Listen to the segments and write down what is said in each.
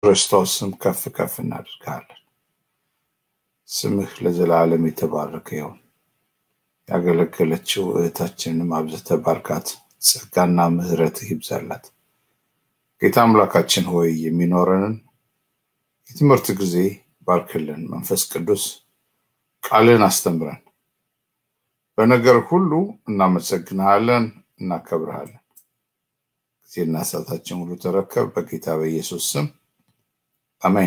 ክርስቶስ ስም ከፍ ከፍ እናደርግሃለን። ስምህ ለዘላለም የተባረከ ይሁን። ያገለገለችው እህታችንንም አብዝተህ ባርካት፣ ጸጋና ምሕረትህ ይብዛላት። ጌታ አምላካችን ሆይ የሚኖረንን የትምህርት ጊዜ ባርክልን። መንፈስ ቅዱስ ቃልን አስተምረን። በነገር ሁሉ እናመሰግንሃለን፣ እናከብርሃለን። ጊዜና ሰዓታችን ሁሉ ተረከብ። በጌታ በኢየሱስ ስም አሜን።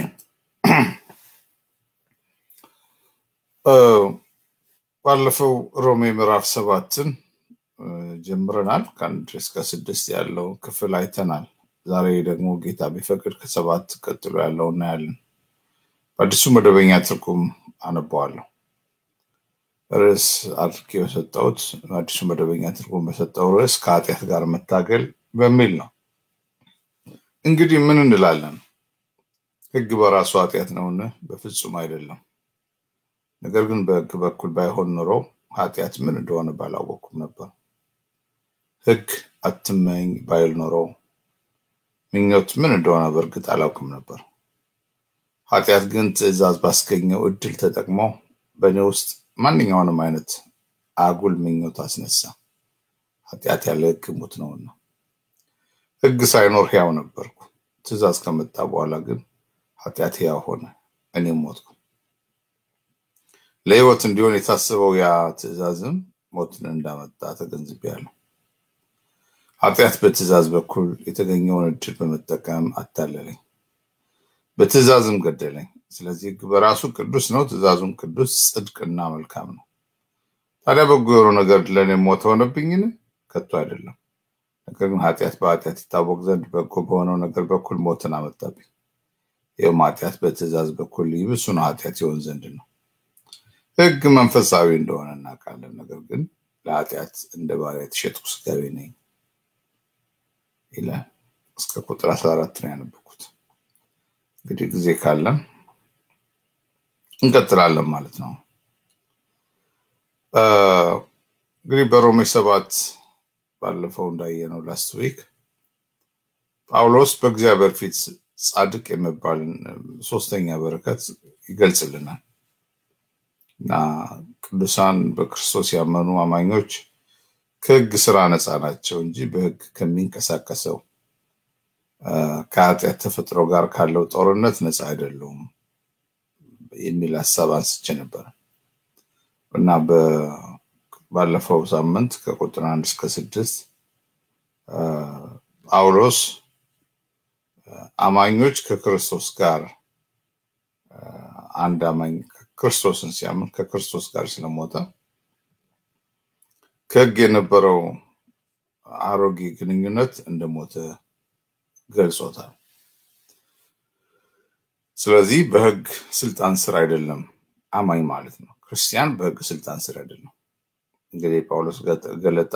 ባለፈው ሮሜ ምዕራፍ ሰባትን ጀምረናል። ከአንድ እስከ ስድስት ያለው ክፍል አይተናል። ዛሬ ደግሞ ጌታ ቢፈቅድ ከሰባት ቀጥሎ ያለው እናያለን። በአዲሱ መደበኛ ትርጉም አነበዋለሁ። ርዕስ አድርጌ የሰጠሁት አዲሱ መደበኛ ትርጉም በሰጠው ርዕስ ከኃጢአት ጋር መታገል በሚል ነው። እንግዲህ ምን እንላለን? ሕግ በራሱ ኃጢአት ነውን? በፍጹም አይደለም። ነገር ግን በሕግ በኩል ባይሆን ኖሮ ኃጢአት ምን እንደሆነ ባላወቅኩም ነበር። ሕግ አትመኝ ባይል ኖሮ ምኞት ምን እንደሆነ በእርግጥ አላውቅም ነበር። ኃጢአት ግን ትእዛዝ ባስገኘው እድል ተጠቅሞ በእኔ ውስጥ ማንኛውንም አይነት አጉል ምኞት አስነሳ። ኃጢአት ያለ ሕግ ሙት ነውና፣ ሕግ ሳይኖር ሕያው ነበርኩ። ትእዛዝ ከመጣ በኋላ ግን ኃጢአት ሕያው ሆነ፣ እኔም ሞትኩ። ለሕይወት እንዲሆን የታሰበው ያ ትእዛዝም ሞትን እንዳመጣ ተገንዝቤያለሁ። ኃጢአት በትእዛዝ በኩል የተገኘውን እድል በመጠቀም አታለለኝ፣ በትእዛዝም ገደለኝ። ስለዚህ ሕግ በራሱ ቅዱስ ነው፣ ትእዛዙም ቅዱስ፣ ጽድቅና መልካም ነው። ታዲያ በጎ የሆነው ነገር ለእኔ ሞት ሆነብኝን? ከቶ አይደለም። ነገር ግን ኃጢአት በኃጢአት ይታወቅ ዘንድ በጎ በሆነው ነገር በኩል ሞትን አመጣብኝ። ይህም ኃጢአት በትእዛዝ በኩል ይብሱን ኃጢአት ይሆን ዘንድ ነው። ሕግ መንፈሳዊ እንደሆነ እናውቃለን። ነገር ግን ለኃጢአት እንደ ባሪያ የተሸጥኩ ሥጋዊ ነኝ ይላል። እስከ ቁጥር አስራ አራት ነው ያነበኩት። እንግዲህ ጊዜ ካለን እንቀጥላለን ማለት ነው። እንግዲህ በሮሜ ሰባት ባለፈው እንዳየነው ላስት ዊክ ጳውሎስ በእግዚአብሔር ፊት ጻድቅ የሚባልን ሶስተኛ በረከት ይገልጽልናል እና ቅዱሳን በክርስቶስ ያመኑ አማኞች ከሕግ ስራ ነፃ ናቸው እንጂ በሕግ ከሚንቀሳቀሰው ከኃጢአት ተፈጥሮ ጋር ካለው ጦርነት ነፃ አይደሉም የሚል ሀሳብ አንስቼ ነበር እና ባለፈው ሳምንት ከቁጥር አንድ እስከ ስድስት ጳውሎስ አማኞች ከክርስቶስ ጋር አንድ አማኝ ክርስቶስን ሲያምን ከክርስቶስ ጋር ስለሞተ ከሕግ የነበረው አሮጌ ግንኙነት እንደሞተ ገልጾታል። ስለዚህ በሕግ ስልጣን ስር አይደለም አማኝ ማለት ነው። ክርስቲያን በሕግ ስልጣን ስር አይደለም። እንግዲህ ጳውሎስ ገለጣ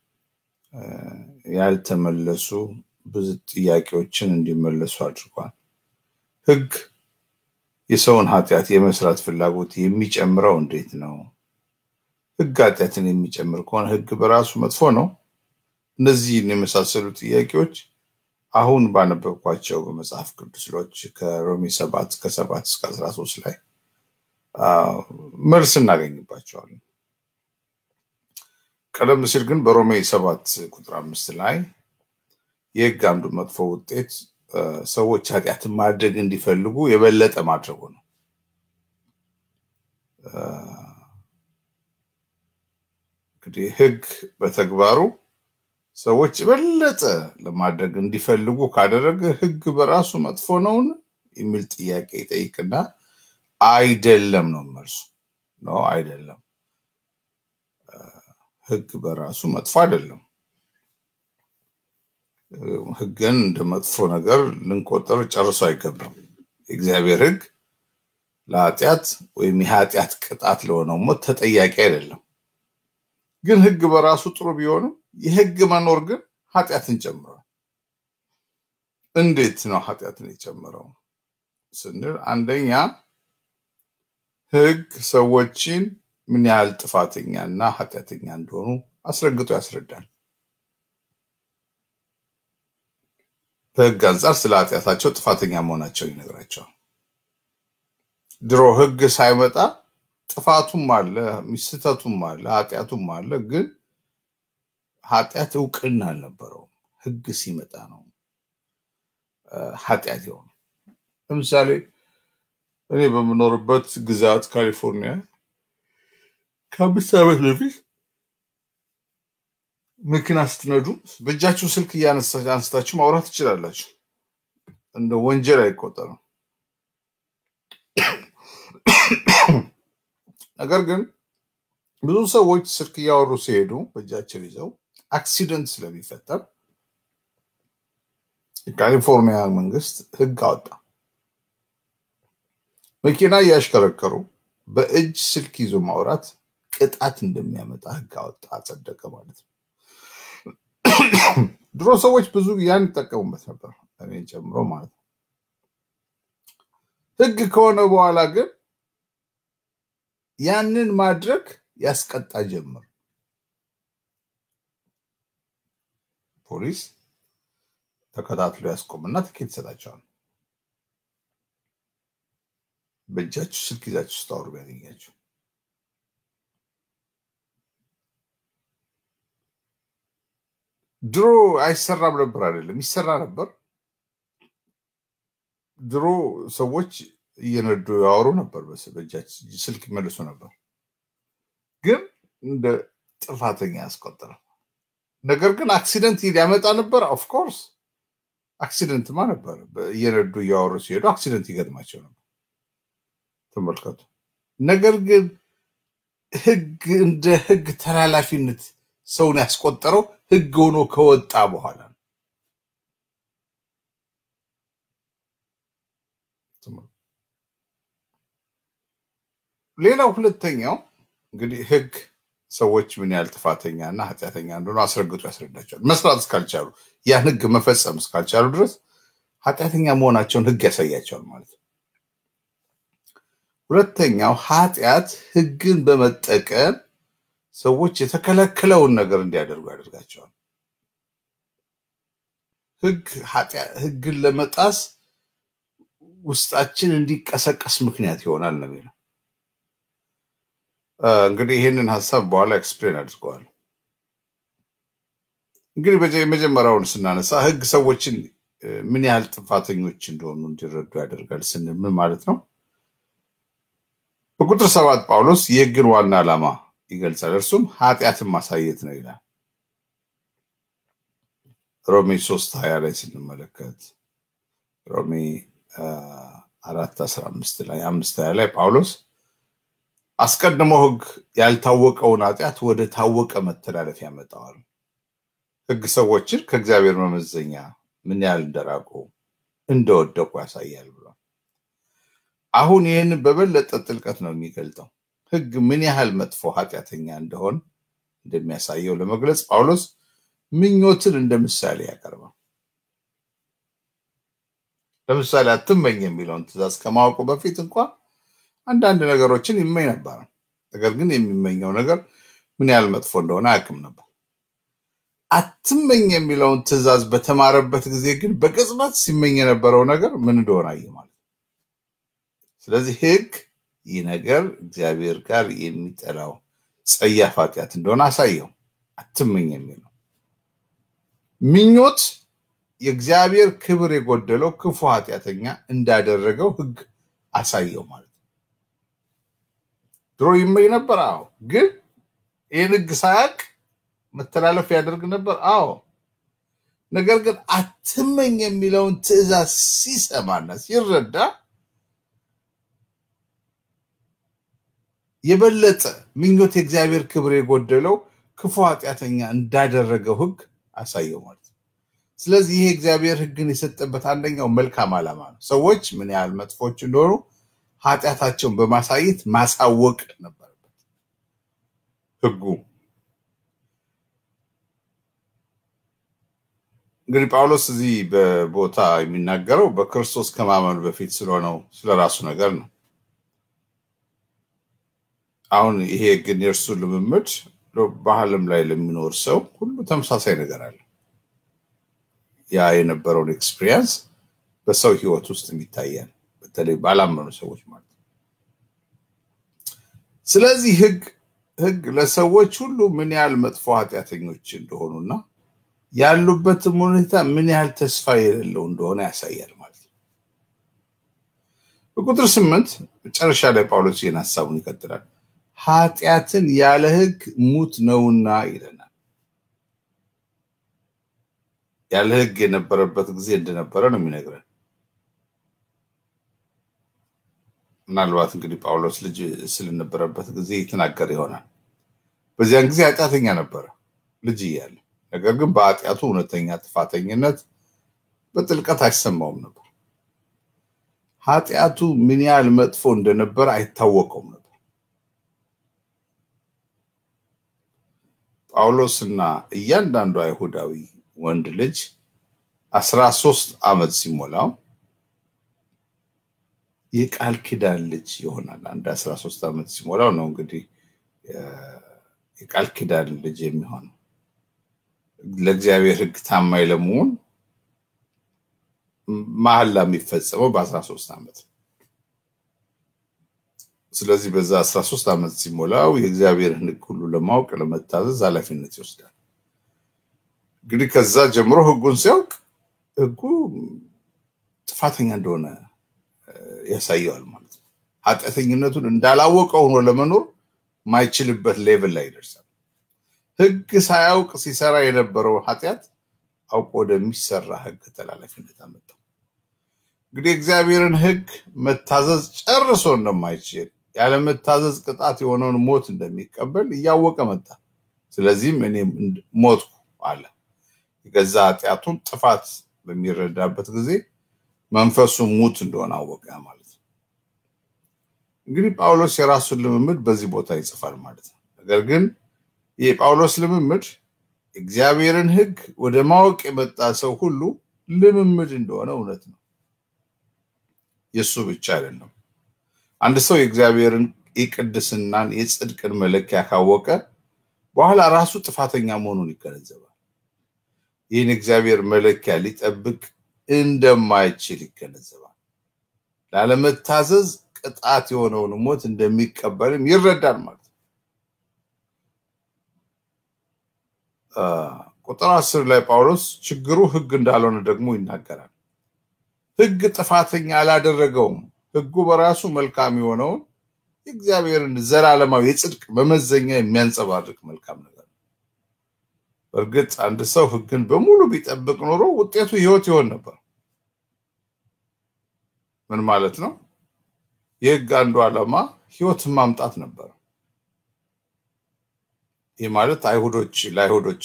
ያልተመለሱ ብዙ ጥያቄዎችን እንዲመለሱ አድርጓል። ሕግ የሰውን ኃጢአት የመስራት ፍላጎት የሚጨምረው እንዴት ነው? ሕግ ኃጢአትን የሚጨምር ከሆነ ሕግ በራሱ መጥፎ ነው? እነዚህን የመሳሰሉ ጥያቄዎች አሁን ባነበብኳቸው በመጽሐፍ ቅዱስሎች ከሮሜ ሰባት ከሰባት እስከ አስራ ሶስት ላይ መልስ እናገኝባቸዋለን። ቀደም ሲል ግን በሮሜ ሰባት ቁጥር አምስት ላይ የሕግ አንዱ መጥፎ ውጤት ሰዎች ኃጢአትን ማድረግ እንዲፈልጉ የበለጠ ማድረጉ ነው። እንግዲህ ሕግ በተግባሩ ሰዎች የበለጠ ለማድረግ እንዲፈልጉ ካደረገ ሕግ በራሱ መጥፎ ነውን የሚል ጥያቄ ይጠይቅና አይደለም ነው መልሱ። ነው አይደለም፣ ሕግ በራሱ መጥፎ አይደለም። ሕግን እንደ መጥፎ ነገር ልንቆጠር ጨርሶ አይገባም። የእግዚአብሔር ሕግ ለኃጢአት ወይም የኃጢአት ቅጣት ለሆነው ሞት ተጠያቂ አይደለም። ግን ሕግ በራሱ ጥሩ ቢሆንም የሕግ መኖር ግን ኃጢአትን ጨምሯል። እንዴት ነው ኃጢአትን የጨመረው ስንል አንደኛ ሕግ ሰዎችን ምን ያህል ጥፋተኛ እና ኃጢአተኛ እንደሆኑ አስረግጦ ያስረዳል። በህግ አንጻር ስለ ኃጢአታቸው ጥፋተኛ መሆናቸውን ይነግራቸዋል። ድሮ ህግ ሳይመጣ ጥፋቱም አለ፣ ስህተቱም አለ፣ ኃጢአቱም አለ። ግን ኃጢአት እውቅና አልነበረውም። ህግ ሲመጣ ነው ኃጢአት የሆነ። ለምሳሌ እኔ በምኖርበት ግዛት ካሊፎርኒያ ከአምስት ዓመት በፊት መኪና ስትነዱ በእጃችሁ ስልክ አንስታችሁ ማውራት ትችላላችሁ። እንደ ወንጀል አይቆጠርም። ነገር ግን ብዙ ሰዎች ስልክ እያወሩ ሲሄዱ በእጃቸው ይዘው አክሲደንት ስለሚፈጠር የካሊፎርኒያ መንግስት ህግ አወጣ። መኪና እያሽከረከሩ በእጅ ስልክ ይዞ ማውራት ቅጣት እንደሚያመጣ ህግ አወጣ፣ አጸደቀ ማለት ነው። ድሮ ሰዎች ብዙ ያን ይጠቀሙበት ነበር፣ እኔን ጨምሮ ማለት ነው። ህግ ከሆነ በኋላ ግን ያንን ማድረግ ያስቀጣ ጀምር። ፖሊስ ተከታትሎ ያስቆምና ትኬት ይሰጣቸዋል። በእጃችሁ ስልክ ይዛችሁ ስታወሩ ቢያገኛችሁ ድሮ አይሰራም ነበር አይደለም፣ ይሰራ ነበር። ድሮ ሰዎች እየነዱ ያወሩ ነበር፣ በእጃቸው ስልክ ይመልሱ ነበር። ግን እንደ ጥፋተኛ ያስቆጠረ ነገር ግን አክሲደንት ሊያመጣ ነበር። ኦፍኮርስ አክሲደንትማ ነበር። እየነዱ እያወሩ ሲሄዱ አክሲደንት ይገጥማቸው ነበር። ተመልከቱ። ነገር ግን ህግ እንደ ህግ ተላላፊነት ሰውን ያስቆጠረው ህግ ሆኖ ከወጣ በኋላ ነው። ሌላው ሁለተኛው እንግዲህ ህግ ሰዎች ምን ያህል ጥፋተኛ እና ኃጢአተኛ እንደሆነ አስረግጦ ያስረዳቸዋል። መስራት እስካልቻሉ ያን ህግ መፈጸም እስካልቻሉ ድረስ ኃጢአተኛ መሆናቸውን ህግ ያሳያቸዋል ማለት ነው። ሁለተኛው ኃጢአት ህግን በመጠቀም ሰዎች የተከለከለውን ነገር እንዲያደርጉ ያደርጋቸዋል። ህግ ህግን ለመጣስ ውስጣችን እንዲቀሰቀስ ምክንያት ይሆናል ነው የሚለው። እንግዲህ ይህንን ሀሳብ በኋላ ኤክስፕሌን አድርገዋል። እንግዲህ የመጀመሪያውን ስናነሳ ህግ ሰዎችን ምን ያህል ጥፋተኞች እንደሆኑ እንዲረዱ ያደርጋል ስንል ምን ማለት ነው? በቁጥር ሰባት ጳውሎስ የህግን ዋና ዓላማ ይገልጻል። እርሱም ኃጢአትን ማሳየት ነው ይላል። ሮሜ ሶስት ሀያ ላይ ስንመለከት ሮሜ አራት አስራ አምስት ላይ አምስት ሀያ ላይ ጳውሎስ አስቀድሞ ህግ ያልታወቀውን ኃጢአት ወደ ታወቀ መተላለፍ ያመጣዋል። ህግ ሰዎችን ከእግዚአብሔር መመዘኛ ምን ያህል እንደራቁ እንደወደቁ ያሳያል ብሏል። አሁን ይህንን በበለጠ ጥልቀት ነው የሚገልጠው። ህግ ምን ያህል መጥፎ ኃጢአተኛ እንደሆን እንደሚያሳየው ለመግለጽ ጳውሎስ ምኞትን እንደ ምሳሌ ያቀርባል። ለምሳሌ አትመኝ የሚለውን ትእዛዝ ከማወቁ በፊት እንኳን አንዳንድ ነገሮችን ይመኝ ነበር። ነገር ግን የሚመኘው ነገር ምን ያህል መጥፎ እንደሆነ አያውቅም ነበር። አትመኝ የሚለውን ትእዛዝ በተማረበት ጊዜ ግን በቅጽበት ሲመኝ የነበረው ነገር ምን እንደሆነ አየ ማለት ነው። ስለዚህ ህግ ይህ ነገር እግዚአብሔር ጋር የሚጠላው ጸያፍ ኃጢአት እንደሆነ አሳየው። አትመኝ የሚለው ምኞት የእግዚአብሔር ክብር የጎደለው ክፉ ኃጢአተኛ እንዳደረገው ህግ አሳየው ማለት ነው። ድሮ ይመኝ ነበር። አዎ። ግን ይህን ህግ ሳያውቅ መተላለፍ ያደርግ ነበር። አዎ። ነገር ግን አትመኝ የሚለውን ትእዛዝ ሲሰማና ሲረዳ የበለጠ ምኞት የእግዚአብሔር ክብር የጎደለው ክፉ ኃጢአተኛ እንዳደረገው ህግ አሳየው ማለት ነው። ስለዚህ ይሄ እግዚአብሔር ህግን የሰጠበት አንደኛው መልካም ዓላማ ነው። ሰዎች ምን ያህል መጥፎች እንደሆኑ ኃጢአታቸውን በማሳየት ማሳወቅ ነበረበት ህጉ። እንግዲህ ጳውሎስ እዚህ በቦታ የሚናገረው በክርስቶስ ከማመኑ በፊት ስለሆነው ስለራሱ ነገር ነው። አሁን ይሄ ግን የእርሱ ልምምድ በዓለም ላይ ለሚኖር ሰው ሁሉ ተመሳሳይ ነገር አለ። ያ የነበረውን ኤክስፒሪየንስ በሰው ህይወት ውስጥ የሚታያል፣ በተለይ ባላመኑ ሰዎች ማለት ነው። ስለዚህ ህግ ህግ ለሰዎች ሁሉ ምን ያህል መጥፎ ኃጢአተኞች እንደሆኑና ያሉበትም ሁኔታ ምን ያህል ተስፋ የሌለው እንደሆነ ያሳያል ማለት ነው። በቁጥር ስምንት መጨረሻ ላይ ጳውሎስ ይህን ሀሳቡን ይቀጥላል። ኃጢአትን ያለ ህግ ሙት ነውና ይለናል። ያለ ህግ የነበረበት ጊዜ እንደነበረ ነው የሚነግረን። ምናልባት እንግዲህ ጳውሎስ ልጅ ስለነበረበት ጊዜ ይተናገር ይሆናል። በዚያን ጊዜ ኃጢአተኛ ነበረ ልጅ እያለ ነገር ግን በኃጢአቱ እውነተኛ ጥፋተኝነት በጥልቀት አይሰማውም ነበር። ኃጢአቱ ምን ያህል መጥፎ እንደነበረ አይታወቀውም ነበር። ጳውሎስና እያንዳንዱ አይሁዳዊ ወንድ ልጅ አስራ ሶስት ዓመት ሲሞላው የቃል ኪዳን ልጅ ይሆናል። አንድ አስራ ሶስት ዓመት ሲሞላው ነው እንግዲህ የቃል ኪዳን ልጅ የሚሆነው ለእግዚአብሔር ሕግ ታማኝ ለመሆን መሐላ የሚፈጸመው በአስራ ሶስት ዓመት ነው። ስለዚህ በዛ አስራ ሶስት ዓመት ሲሞላው የእግዚአብሔርን ሕግ ሁሉ ለማወቅ ለመታዘዝ ኃላፊነት ይወስዳል። እንግዲህ ከዛ ጀምሮ ሕጉን ሲያውቅ ሕጉ ጥፋተኛ እንደሆነ ያሳየዋል ማለት ነው። ኃጢአተኝነቱን እንዳላወቀ ሆኖ ለመኖር ማይችልበት ሌቭል ላይ ይደርሳል። ህግ ሳያውቅ ሲሰራ የነበረው ኃጢአት አውቆ ወደሚሰራ ህግ ተላላፊነት አመጣው። እንግዲህ እግዚአብሔርን ህግ መታዘዝ ጨርሶ እንደማይችል ያለመታዘዝ ቅጣት የሆነውን ሞት እንደሚቀበል እያወቀ መጣ። ስለዚህም እኔም ሞትኩ አለ። የገዛ ኃጢአቱን ጥፋት በሚረዳበት ጊዜ መንፈሱ ሙት እንደሆነ አወቀ ማለት ነው። እንግዲህ ጳውሎስ የራሱን ልምምድ በዚህ ቦታ ይጽፋል ማለት ነው። ነገር ግን የጳውሎስ ልምምድ እግዚአብሔርን ህግ ወደ ማወቅ የመጣ ሰው ሁሉ ልምምድ እንደሆነ እውነት ነው። የእሱ ብቻ አይደለም። አንድ ሰው የእግዚአብሔርን የቅድስናን የጽድቅን መለኪያ ካወቀ በኋላ ራሱ ጥፋተኛ መሆኑን ይገነዘባል። ይህን እግዚአብሔር መለኪያ ሊጠብቅ እንደማይችል ይገነዘባል። ላለመታዘዝ ቅጣት የሆነውን ሞት እንደሚቀበልም ይረዳል ማለት ነው። ቁጥር አስር ላይ ጳውሎስ ችግሩ ህግ እንዳልሆነ ደግሞ ይናገራል። ህግ ጥፋተኛ አላደረገውም። ህጉ በራሱ መልካም የሆነውን የእግዚአብሔርን ዘላለማዊ የጽድቅ መመዘኛ የሚያንጸባርቅ መልካም ነገር ነው። በእርግጥ አንድ ሰው ህግን በሙሉ ቢጠብቅ ኖሮ ውጤቱ ህይወት ይሆን ነበር። ምን ማለት ነው? የህግ አንዱ ዓላማ ህይወትን ማምጣት ነበር። ይህ ማለት አይሁዶች ለአይሁዶች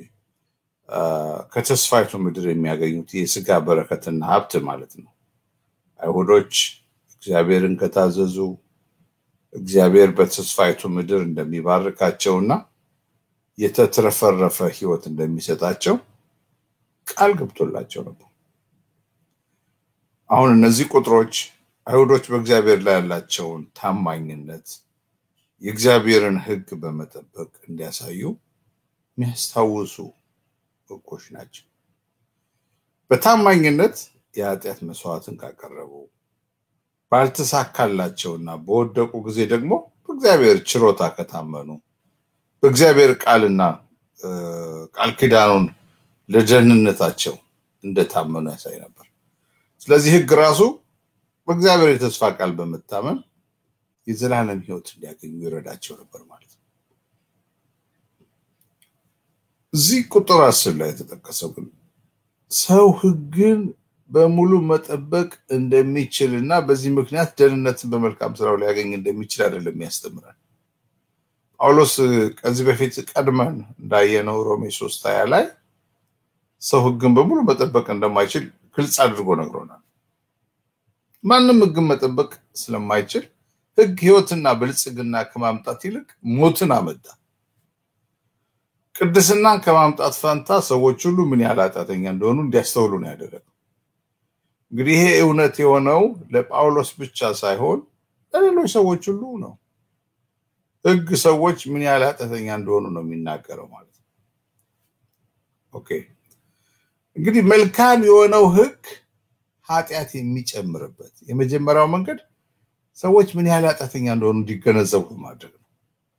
ከተስፋይቱ ምድር የሚያገኙት የስጋ በረከትና ሀብት ማለት ነው። አይሁዶች እግዚአብሔርን ከታዘዙ እግዚአብሔር በተስፋይቱ ምድር እንደሚባርካቸውና የተትረፈረፈ ህይወት እንደሚሰጣቸው ቃል ገብቶላቸው ነበር። አሁን እነዚህ ቁጥሮች አይሁዶች በእግዚአብሔር ላይ ያላቸውን ታማኝነት የእግዚአብሔርን ህግ በመጠበቅ እንዲያሳዩ የሚያስታውሱ ህጎች ናቸው። በታማኝነት የኃጢአት መስዋዕትን ካቀረቡ ባልተሳካላቸውና በወደቁ ጊዜ ደግሞ በእግዚአብሔር ችሮታ ከታመኑ በእግዚአብሔር ቃልና ቃል ኪዳኑን ለደህንነታቸው እንደታመኑ ያሳይ ነበር። ስለዚህ ህግ ራሱ በእግዚአብሔር የተስፋ ቃል በመታመን የዘላለም ህይወት እንዲያገኙ ይረዳቸው ነበር ማለት ነው። እዚህ ቁጥር አስር ላይ የተጠቀሰው ግን ሰው ህግን በሙሉ መጠበቅ እንደሚችል እና በዚህ ምክንያት ደህንነትን በመልካም ስራው ሊያገኝ እንደሚችል አይደለም ያስተምራል። ጳውሎስ ከዚህ በፊት ቀድመን እንዳየነው ሮሜ ሶስት ሀያ ላይ ሰው ህግን በሙሉ መጠበቅ እንደማይችል ግልጽ አድርጎ ነግሮናል። ማንም ህግን መጠበቅ ስለማይችል ህግ ህይወትና ብልጽግና ከማምጣት ይልቅ ሞትን አመጣ። ቅድስናን ከማምጣት ፈንታ ሰዎች ሁሉ ምን ያህል ኃጢአተኛ እንደሆኑ እንዲያስተውሉ ነው ያደረገው። እንግዲህ ይሄ እውነት የሆነው ለጳውሎስ ብቻ ሳይሆን ለሌሎች ሰዎች ሁሉ ነው። ህግ ሰዎች ምን ያህል ኃጢአተኛ እንደሆኑ ነው የሚናገረው ማለት ነው። ኦኬ እንግዲህ መልካም የሆነው ህግ ኃጢአት የሚጨምርበት የመጀመሪያው መንገድ ሰዎች ምን ያህል ኃጢአተኛ እንደሆኑ እንዲገነዘቡ ማድረግ ነው።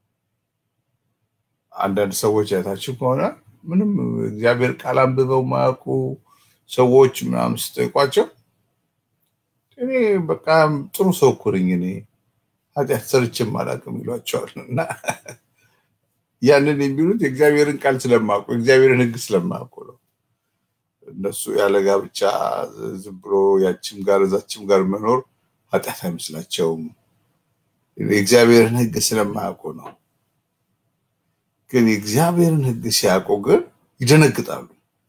አንዳንድ ሰዎች አይታችሁ ከሆነ ምንም እግዚአብሔር ቃል አንብበው ማያውቁ ሰዎች ምናምን ስጠይቋቸው እኔ በቃ ጥሩ ሰው እኮ ነኝ እኔ ኃጢአት ሰርቼም አላውቅም ይሏቸዋል። እና ያንን የሚሉት የእግዚአብሔርን ቃል ስለማያውቁ የእግዚአብሔርን ህግ ስለማያውቁ ነው። እነሱ ያለ ጋብቻ ዝም ብሎ ያችም ጋር እዛችም ጋር መኖር ኃጢአት አይመስላቸውም። የእግዚአብሔርን ህግ ስለማያውቁ ነው። ግን የእግዚአብሔርን ህግ ሲያውቁ ግን ይደነግጣሉ።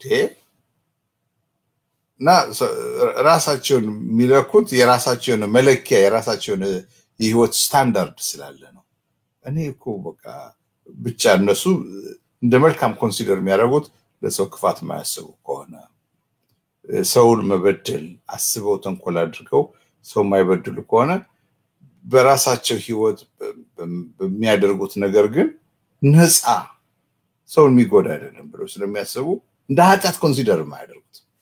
እና ራሳቸውን የሚለኩት የራሳቸውን መለኪያ የራሳቸውን የህይወት ስታንዳርድ ስላለ ነው። እኔ እኮ በቃ ብቻ እነሱ እንደ መልካም ኮንሲደር የሚያደርጉት ለሰው ክፋት የማያስቡ ከሆነ ሰውን መበደል አስበው ተንኮል አድርገው ሰው የማይበድሉ ከሆነ በራሳቸው ህይወት በሚያደርጉት ነገር ግን ነፃ ሰውን የሚጎዳ አይደለም ብለው ስለሚያስቡ እንደ ኃጢአት ኮንሲደር የማያደርጉት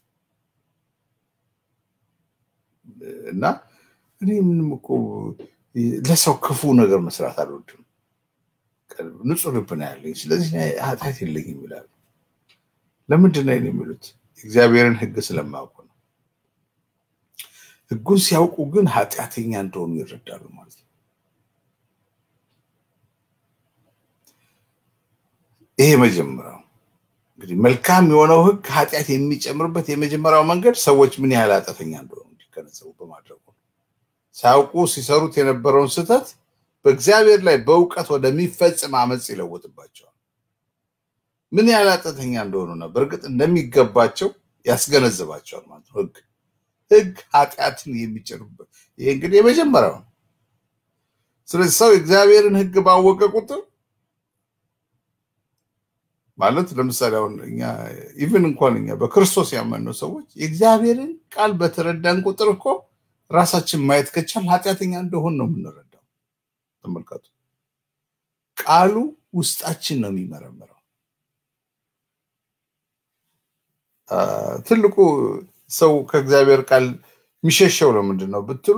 እና እኔ ምንም እኮ ለሰው ክፉ ነገር መስራት አልወድም፣ ንጹህ ልብ ነው ያለኝ፣ ስለዚህ ኃጢአት የለኝም ይላሉ። ለምንድን ነው የሚሉት? እግዚአብሔርን ህግ ስለማያውቁ ነው። ህጉን ሲያውቁ ግን ኃጢአተኛ እንደሆኑ ይረዳሉ ማለት ነው። ይሄ መጀመሪያው እንግዲህ መልካም የሆነው ህግ ኃጢአት የሚጨምርበት የመጀመሪያው መንገድ ሰዎች ምን ያህል ኃጢአተኛ እንደሆኑ እንዲገነዘቡ በማድረጉ ነው። ሳያውቁ ሲሰሩት የነበረውን ስህተት በእግዚአብሔር ላይ በእውቀት ወደሚፈጽም አመፅ ይለውጥባቸዋል። ምን ያህል ኃጢአተኛ እንደሆኑና በእርግጥ እንደሚገባቸው ያስገነዝባቸዋል ማለት ነው። ህግ ህግ ኃጢአትን የሚጭርበት ይሄ እንግዲህ የመጀመሪያው ነው። ስለዚህ ሰው የእግዚአብሔርን ህግ ባወቀ ቁጥር ማለት ለምሳሌ አሁን እኛ ኢቭን እንኳን እኛ በክርስቶስ ያመንነው ሰዎች የእግዚአብሔርን ቃል በተረዳን ቁጥር እኮ ራሳችን ማየት ከቻል ኃጢአተኛ እንደሆን ነው የምንረዳው። ተመልከቱ፣ ቃሉ ውስጣችን ነው የሚመረምረው። ትልቁ ሰው ከእግዚአብሔር ቃል የሚሸሸው ለምንድን ነው ብትሉ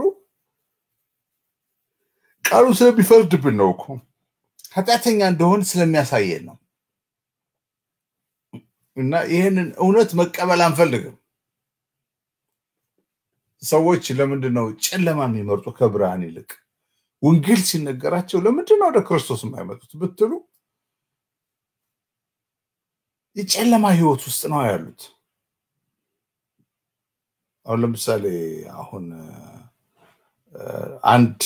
ቃሉ ስለሚፈርድብን ነው እኮ ኃጢአተኛ እንደሆን ስለሚያሳየን ነው። እና ይህንን እውነት መቀበል አንፈልግም። ሰዎች ለምንድን ነው ጨለማ የሚመርጡ ከብርሃን ይልቅ? ወንጌል ሲነገራቸው ለምንድን ነው ወደ ክርስቶስ የማይመጡት ብትሉ የጨለማ ህይወት ውስጥ ነው ያሉት። አሁን ለምሳሌ አሁን አንድ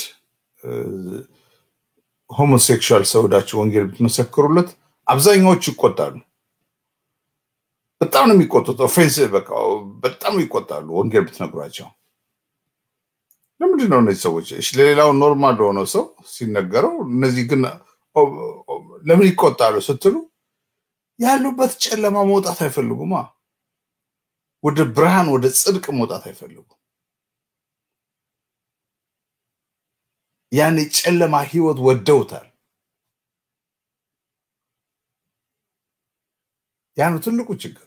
ሆሞሴክሹዋል ሰው ሄዳችሁ ወንጌል ብትመሰክሩለት አብዛኛዎቹ ይቆጣሉ። በጣም ነው የሚቆጡት። ኦፌንስ በቃ በጣም ይቆጣሉ ወንጌል ብትነግሯቸው። ለምንድን ነው እነዚህ ሰዎች ለሌላው ኖርማል ለሆነው ሰው ሲነገረው እነዚህ ግን ለምን ይቆጣሉ ስትሉ ያሉበት ጨለማ መውጣት አይፈልጉማ። ወደ ብርሃን ወደ ጽድቅ መውጣት አይፈልጉም። ያን የጨለማ ህይወት ወደውታል። ያ ነው ትልቁ ችግር።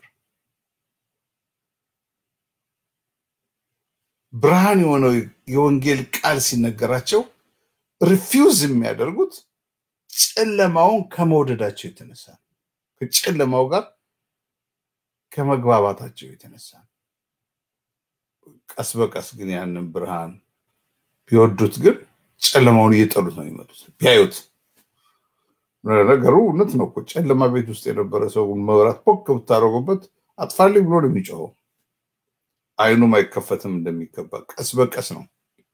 ብርሃን የሆነው የወንጌል ቃል ሲነገራቸው ሪፊውዝ የሚያደርጉት ጨለማውን ከመውደዳቸው የተነሳ ነው። ከጨለማው ጋር ከመግባባታቸው የተነሳ ነው። ቀስ በቀስ ግን ያንን ብርሃን ቢወዱት ግን ጨለማውን እየጠሉት ነው የሚመጡት ቢያዩት ነገሩ እውነት ነው እኮ ጨለማ ቤት ውስጥ የነበረ ሰው መብራት ፖክ ብታደረጉበት አጥፋልኝ ብሎ ነው የሚጮኸው። አይኑም አይከፈትም እንደሚገባ ቀስ በቀስ ነው።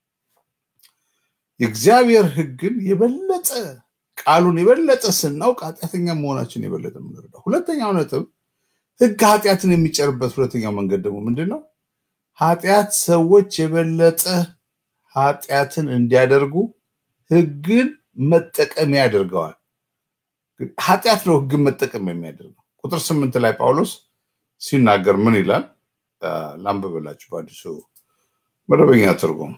የእግዚአብሔር ሕግን የበለጠ ቃሉን የበለጠ ስናውቅ ኃጢአተኛ መሆናችን የበለጠ የምንረዳው። ሁለተኛው ነጥብ ሕግ ኃጢአትን የሚጨርበት ሁለተኛው መንገድ ደግሞ ምንድን ነው? ኃጢአት ሰዎች የበለጠ ኃጢአትን እንዲያደርጉ ሕግን መጠቀሚያ ያደርገዋል። ኃጢአት ነው ህግን መጠቀም የሚያደርገው። ቁጥር ስምንት ላይ ጳውሎስ ሲናገር ምን ይላል? ላንብብላችሁ በአዲሱ መደበኛ ትርጉም።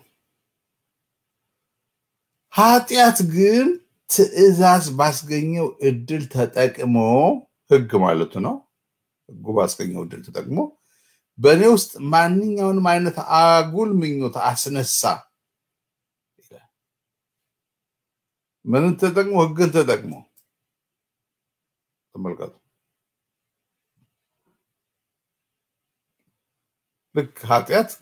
ኃጢአት ግን ትእዛዝ ባስገኘው እድል ተጠቅሞ ህግ ማለቱ ነው። ህጉ ባስገኘው እድል ተጠቅሞ በእኔ ውስጥ ማንኛውንም አይነት አጉል ምኞት አስነሳ። ምንን ተጠቅሞ? ህግን ተጠቅሞ። ተመልከቱ። ልክ ኃጢአት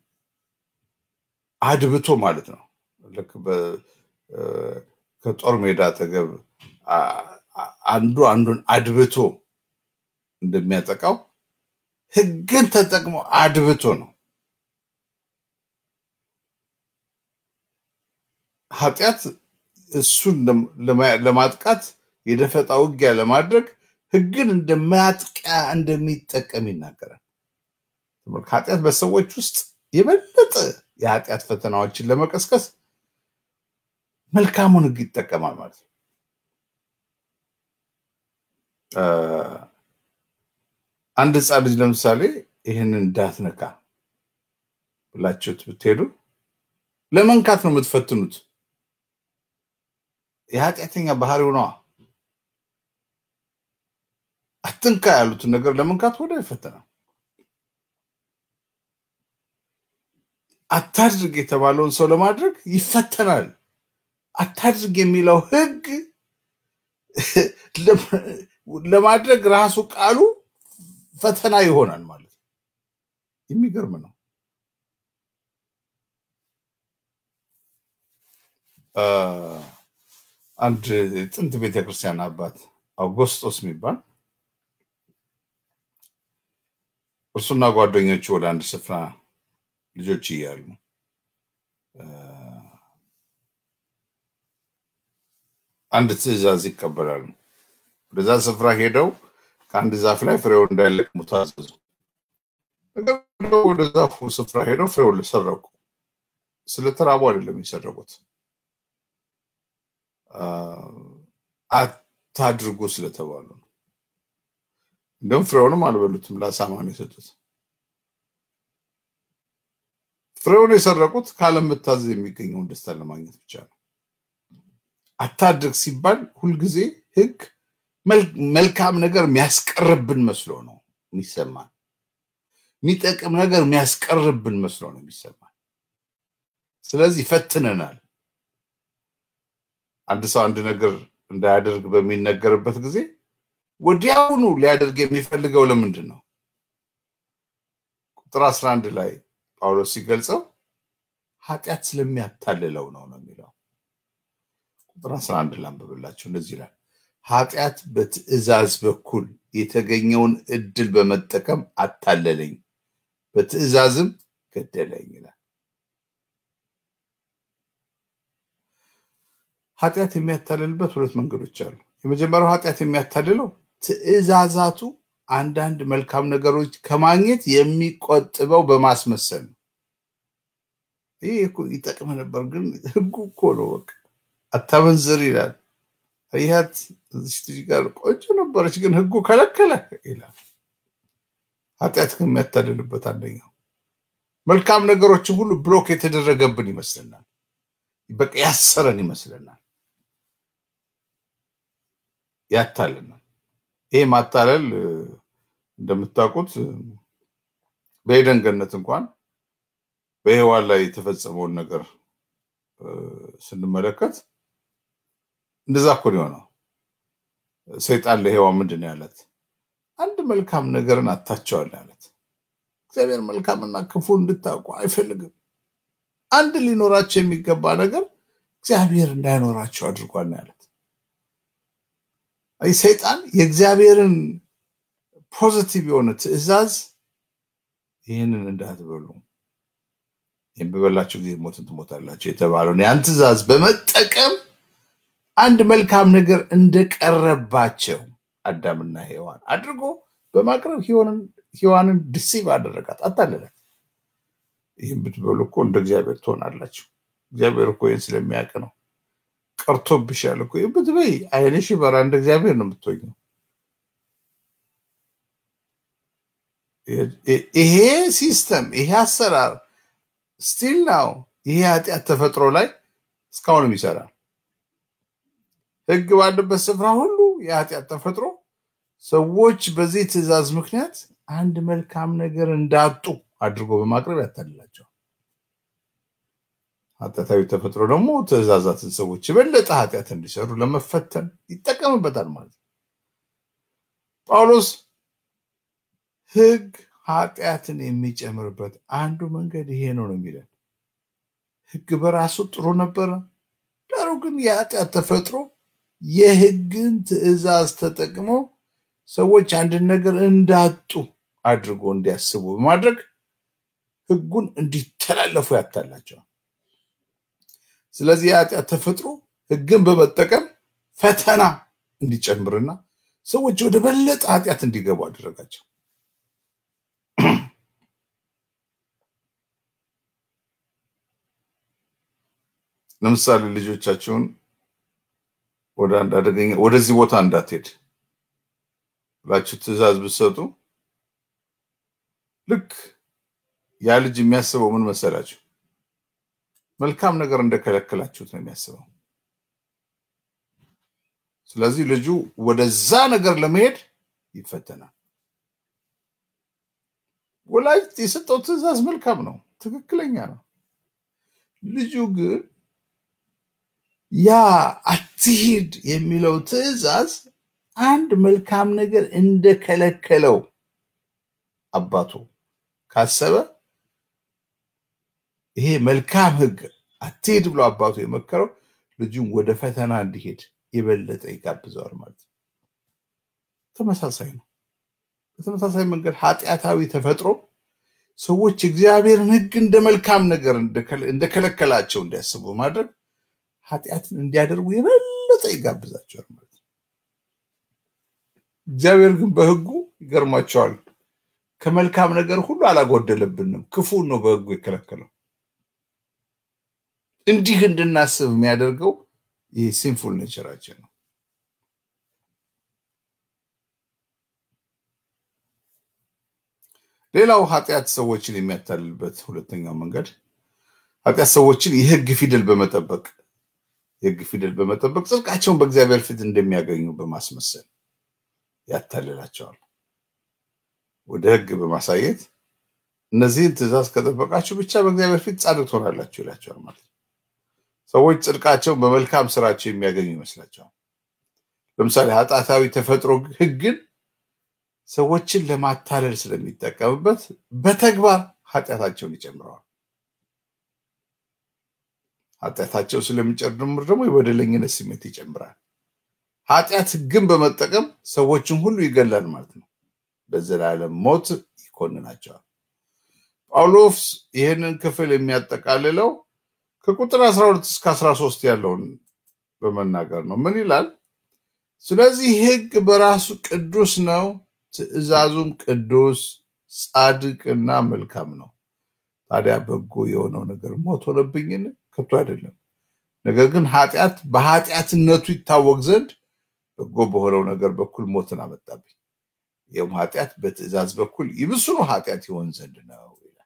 አድብቶ ማለት ነው። ልክ ከጦር ሜዳ አጠገብ አንዱ አንዱን አድብቶ እንደሚያጠቃው ህግን ተጠቅሞ አድብቶ ነው። ኃጢአት እሱን ለማጥቃት የደፈጣ ውጊያ ለማድረግ ህግን እንደማያጥቂያ እንደሚጠቀም ይናገራል። ኃጢአት በሰዎች ውስጥ የበለጠ የኃጢአት ፈተናዎችን ለመቀስቀስ መልካሙን ህግ ይጠቀማል ማለት ነው። አንድ ህፃን ልጅ ለምሳሌ ይህንን እንዳትነካ ብላችሁት ብትሄዱ ለመንካት ነው የምትፈትኑት። የኃጢአተኛ ባህሪው ነዋ። አትንካ ያሉትን ነገር ለመንካት ወደ ይፈተናል። አታድርግ የተባለውን ሰው ለማድረግ ይፈተናል። አታድርግ የሚለው ህግ ለማድረግ ራሱ ቃሉ ፈተና ይሆናል ማለት ነው። የሚገርም ነው። አንድ ጥንት ቤተክርስቲያን አባት አውጎስጦስ የሚባል እርሱና ጓደኞቹ ወደ አንድ ስፍራ ልጆች እያሉ አንድ ትእዛዝ ይቀበላሉ። ወደዛ ስፍራ ሄደው ከአንድ ዛፍ ላይ ፍሬውን እንዳይለቅሙ ታዘዙ። ወደ ዛፉ ስፍራ ሄደው ፍሬውን ሰረቁ። ስለተራቡ አይደለም የሰረቁት፣ አታድርጉ ስለተባሉ ነው። እንደውም ፍሬውንም አልበሉትም፣ ለአሳማ ነው የሰጡት። ፍሬውን የሰረቁት ካለመታዘዝ የሚገኘውን ደስታ ለማግኘት ብቻ ነው። አታድርግ ሲባል ሁልጊዜ ህግ መልካም ነገር የሚያስቀርብን መስሎ ነው የሚሰማን። የሚጠቅም ነገር የሚያስቀርብን መስሎ ነው የሚሰማን። ስለዚህ ይፈትነናል። አንድ ሰው አንድ ነገር እንዳያደርግ በሚነገርበት ጊዜ ወዲያውኑ ሊያደርግ የሚፈልገው ለምንድን ነው? ቁጥር 11 ላይ ጳውሎስ ሲገልጸው ኃጢአት ስለሚያታልለው ነው ነው የሚለው። ቁጥር 11 ላንብብላችሁ። እንደዚህ ይላል ኃጢአት በትእዛዝ በኩል የተገኘውን እድል በመጠቀም አታለለኝ፣ በትእዛዝም ገደለኝ ይላል። ኃጢአት የሚያታልልበት ሁለት መንገዶች አሉ። የመጀመሪያው ኃጢአት የሚያታልለው ትእዛዛቱ አንዳንድ መልካም ነገሮች ከማግኘት የሚቆጥበው በማስመሰል ነው። ይህ ይጠቅም ነበር፣ ግን ህጉ እኮ ነው በቃ አታመንዝር ይላል። ይሀት እዚች ልጅ ጋር ቆንጆ ነበረች፣ ግን ህጉ ከለከለ ይላል። ኃጢአት ግን የሚያታልልበት አንደኛው መልካም ነገሮችን ሁሉ ብሎክ የተደረገብን ይመስለናል። በቃ ያሰረን ይመስለናል፣ ያታልናል። ይሄ ማታለል እንደምታውቁት በኤደን ገነት እንኳን በሔዋን ላይ የተፈጸመውን ነገር ስንመለከት እንደዛ እኮ ነው የሆነው። ሰይጣን ለሔዋን ምንድን ነው ያለት? አንድ መልካም ነገርን አታቸዋል ያለት። እግዚአብሔር መልካምና ክፉ እንድታውቁ አይፈልግም። አንድ ሊኖራቸው የሚገባ ነገር እግዚአብሔር እንዳይኖራቸው አድርጓል ነው ያለት። ሰይጣን የእግዚአብሔርን ፖዚቲቭ የሆነ ትእዛዝ ይህንን እንዳትበሉ ይህን በበላችሁ ጊዜ ሞትን ትሞታላችሁ የተባለውን ያን ትእዛዝ በመጠቀም አንድ መልካም ነገር እንደቀረባቸው አዳምና ሔዋን አድርጎ በማቅረብ ሔዋንን ድሲቭ አደረጋት፣ አታለላት። ይህም ብትበሉ እኮ እንደ እግዚአብሔር ትሆናላችሁ። እግዚአብሔር እኮ ይህን ስለሚያውቅ ነው። ቀርቶብሻል እኮ ብትበይ ዓይንሽ በራ እንደ እግዚአብሔር ነው የምትሆኘው። ይሄ ሲስተም ይሄ አሰራር ስቲል ናው ይሄ ኃጢአት ተፈጥሮ ላይ እስካሁንም ይሰራል። ህግ ባለበት ስፍራ ሁሉ የኃጢአት ተፈጥሮ ሰዎች በዚህ ትእዛዝ ምክንያት አንድ መልካም ነገር እንዳጡ አድርጎ በማቅረብ ያታልላቸዋል። ኃጢአታዊ ተፈጥሮ ደግሞ ትእዛዛትን ሰዎች የበለጠ ኃጢአት እንዲሰሩ ለመፈተን ይጠቀምበታል ማለት ነው። ጳውሎስ ሕግ ኃጢአትን የሚጨምርበት አንዱ መንገድ ይሄ ነው ነው የሚለን። ሕግ በራሱ ጥሩ ነበረ። ዳሩ ግን የኃጢአት ተፈጥሮ የሕግን ትእዛዝ ተጠቅሞ ሰዎች አንድን ነገር እንዳጡ አድርጎ እንዲያስቡ በማድረግ ሕጉን እንዲተላለፉ ያታላቸዋል። ስለዚህ የኃጢአት ተፈጥሮ ሕግን በመጠቀም ፈተና እንዲጨምርና ሰዎች ወደ በለጠ ኃጢአት እንዲገቡ አደረጋቸው። ለምሳሌ ልጆቻቸውን ወደ አንድ አደገኛ ወደዚህ ቦታ እንዳትሄድ ብላችሁ ትእዛዝ ብትሰጡ ልክ ያ ልጅ የሚያስበው ምን መሰላችሁ? መልካም ነገር እንደከለከላችሁት ነው የሚያስበው። ስለዚህ ልጁ ወደዛ ነገር ለመሄድ ይፈተናል። ወላጅ የሰጠው ትእዛዝ መልካም ነው፣ ትክክለኛ ነው። ልጁ ግን ያ አትሂድ የሚለው ትእዛዝ አንድ መልካም ነገር እንደከለከለው አባቱ ካሰበ ይሄ መልካም ሕግ አትሂድ ብሎ አባቱ የመከረው ልጁን ወደ ፈተና እንዲሄድ የበለጠ ይጋብዘዋል ማለት ነው። ተመሳሳይ ነው። በተመሳሳይ መንገድ ኃጢአታዊ ተፈጥሮ ሰዎች እግዚአብሔርን ሕግ እንደ መልካም ነገር እንደከለከላቸው እንዲያስቡ ማድረግ ኃጢአትን እንዲያደርጉ የበለጠ ይጋብዛቸዋል ማለት ነው። እግዚአብሔር ግን በሕጉ ይገርማቸዋል ከመልካም ነገር ሁሉ አላጎደለብንም። ክፉን ነው በሕጉ የከለከለው። እንዲህ እንድናስብ የሚያደርገው ይህ ሲንፉል ኔቸራችን ነው። ሌላው ኃጢአት ሰዎችን የሚያታልልበት ሁለተኛው መንገድ ኃጢአት ሰዎችን የህግ ፊደል በመጠበቅ የህግ ፊደል በመጠበቅ ጽድቃቸውን በእግዚአብሔር ፊት እንደሚያገኙ በማስመሰል ያታልላቸዋል። ወደ ህግ በማሳየት እነዚህን ትእዛዝ ከጠበቃችሁ ብቻ በእግዚአብሔር ፊት ጻድቅ ትሆናላችሁ ይላቸዋል ማለት ነው። ሰዎች ጽድቃቸውን በመልካም ስራቸው የሚያገኙ ይመስላቸዋል። ለምሳሌ ኃጢአታዊ ተፈጥሮ ህግን ሰዎችን ለማታለል ስለሚጠቀምበት በተግባር ኃጢአታቸውን ይጨምረዋል። ኃጢአታቸው ስለሚጨምር ደግሞ የበደለኝነት ስሜት ይጨምራል። ኃጢአት ህግን በመጠቀም ሰዎችን ሁሉ ይገላል ማለት ነው። በዘላለም ሞት ይኮንናቸዋል። ጳውሎስ ይህንን ክፍል የሚያጠቃልለው ከቁጥር 12 እስከ 13 ያለውን በመናገር ነው። ምን ይላል? ስለዚህ ህግ በራሱ ቅዱስ ነው፣ ትእዛዙም ቅዱስ ጻድቅና መልካም ነው። ታዲያ በጎ የሆነው ነገር ሞት ሆነብኝን? ከቶ አይደለም። ነገር ግን ኃጢአት በኃጢአትነቱ ይታወቅ ዘንድ በጎ በሆነው ነገር በኩል ሞትን አመጣብኝ። ይህም ኃጢአት በትእዛዝ በኩል ይብሱኑ ኃጢአት ይሆን ዘንድ ነው ይላል።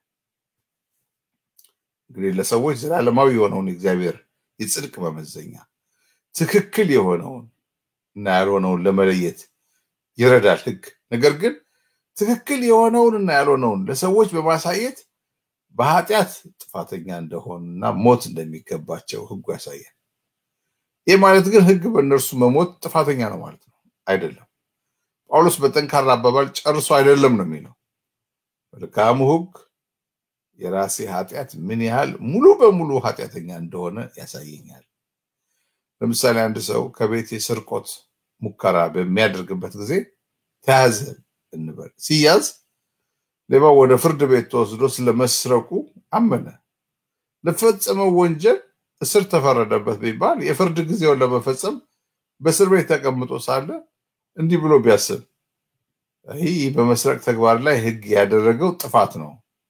እንግዲህ ለሰዎች ዘላለማዊ የሆነውን እግዚአብሔር የጽድቅ መመዘኛ ትክክል የሆነውን እና ያልሆነውን ለመለየት ይረዳል ህግ። ነገር ግን ትክክል የሆነውን እና ያልሆነውን ለሰዎች በማሳየት በኃጢአት ጥፋተኛ እንደሆኑና ሞት እንደሚገባቸው ህጉ ያሳያል። ይህ ማለት ግን ህግ በእነርሱ መሞት ጥፋተኛ ነው ማለት ነው አይደለም። ጳውሎስ በጠንካራ አባባል ጨርሶ አይደለም ነው የሚለው። መልካሙ ህግ የራሴ ኃጢአት ምን ያህል ሙሉ በሙሉ ኃጢአተኛ እንደሆነ ያሳየኛል። ለምሳሌ አንድ ሰው ከቤት የስርቆት ሙከራ በሚያደርግበት ጊዜ ተያዘ እንበል። ሲያዝ ሌባው ወደ ፍርድ ቤት ተወስዶ ስለመስረቁ አመነ። ለፈጸመው ወንጀል እስር ተፈረደበት ቢባል የፍርድ ጊዜውን ለመፈጸም በእስር ቤት ተቀምጦ ሳለ እንዲህ ብሎ ቢያስብ ይህ በመስረቅ ተግባር ላይ ህግ ያደረገው ጥፋት ነው።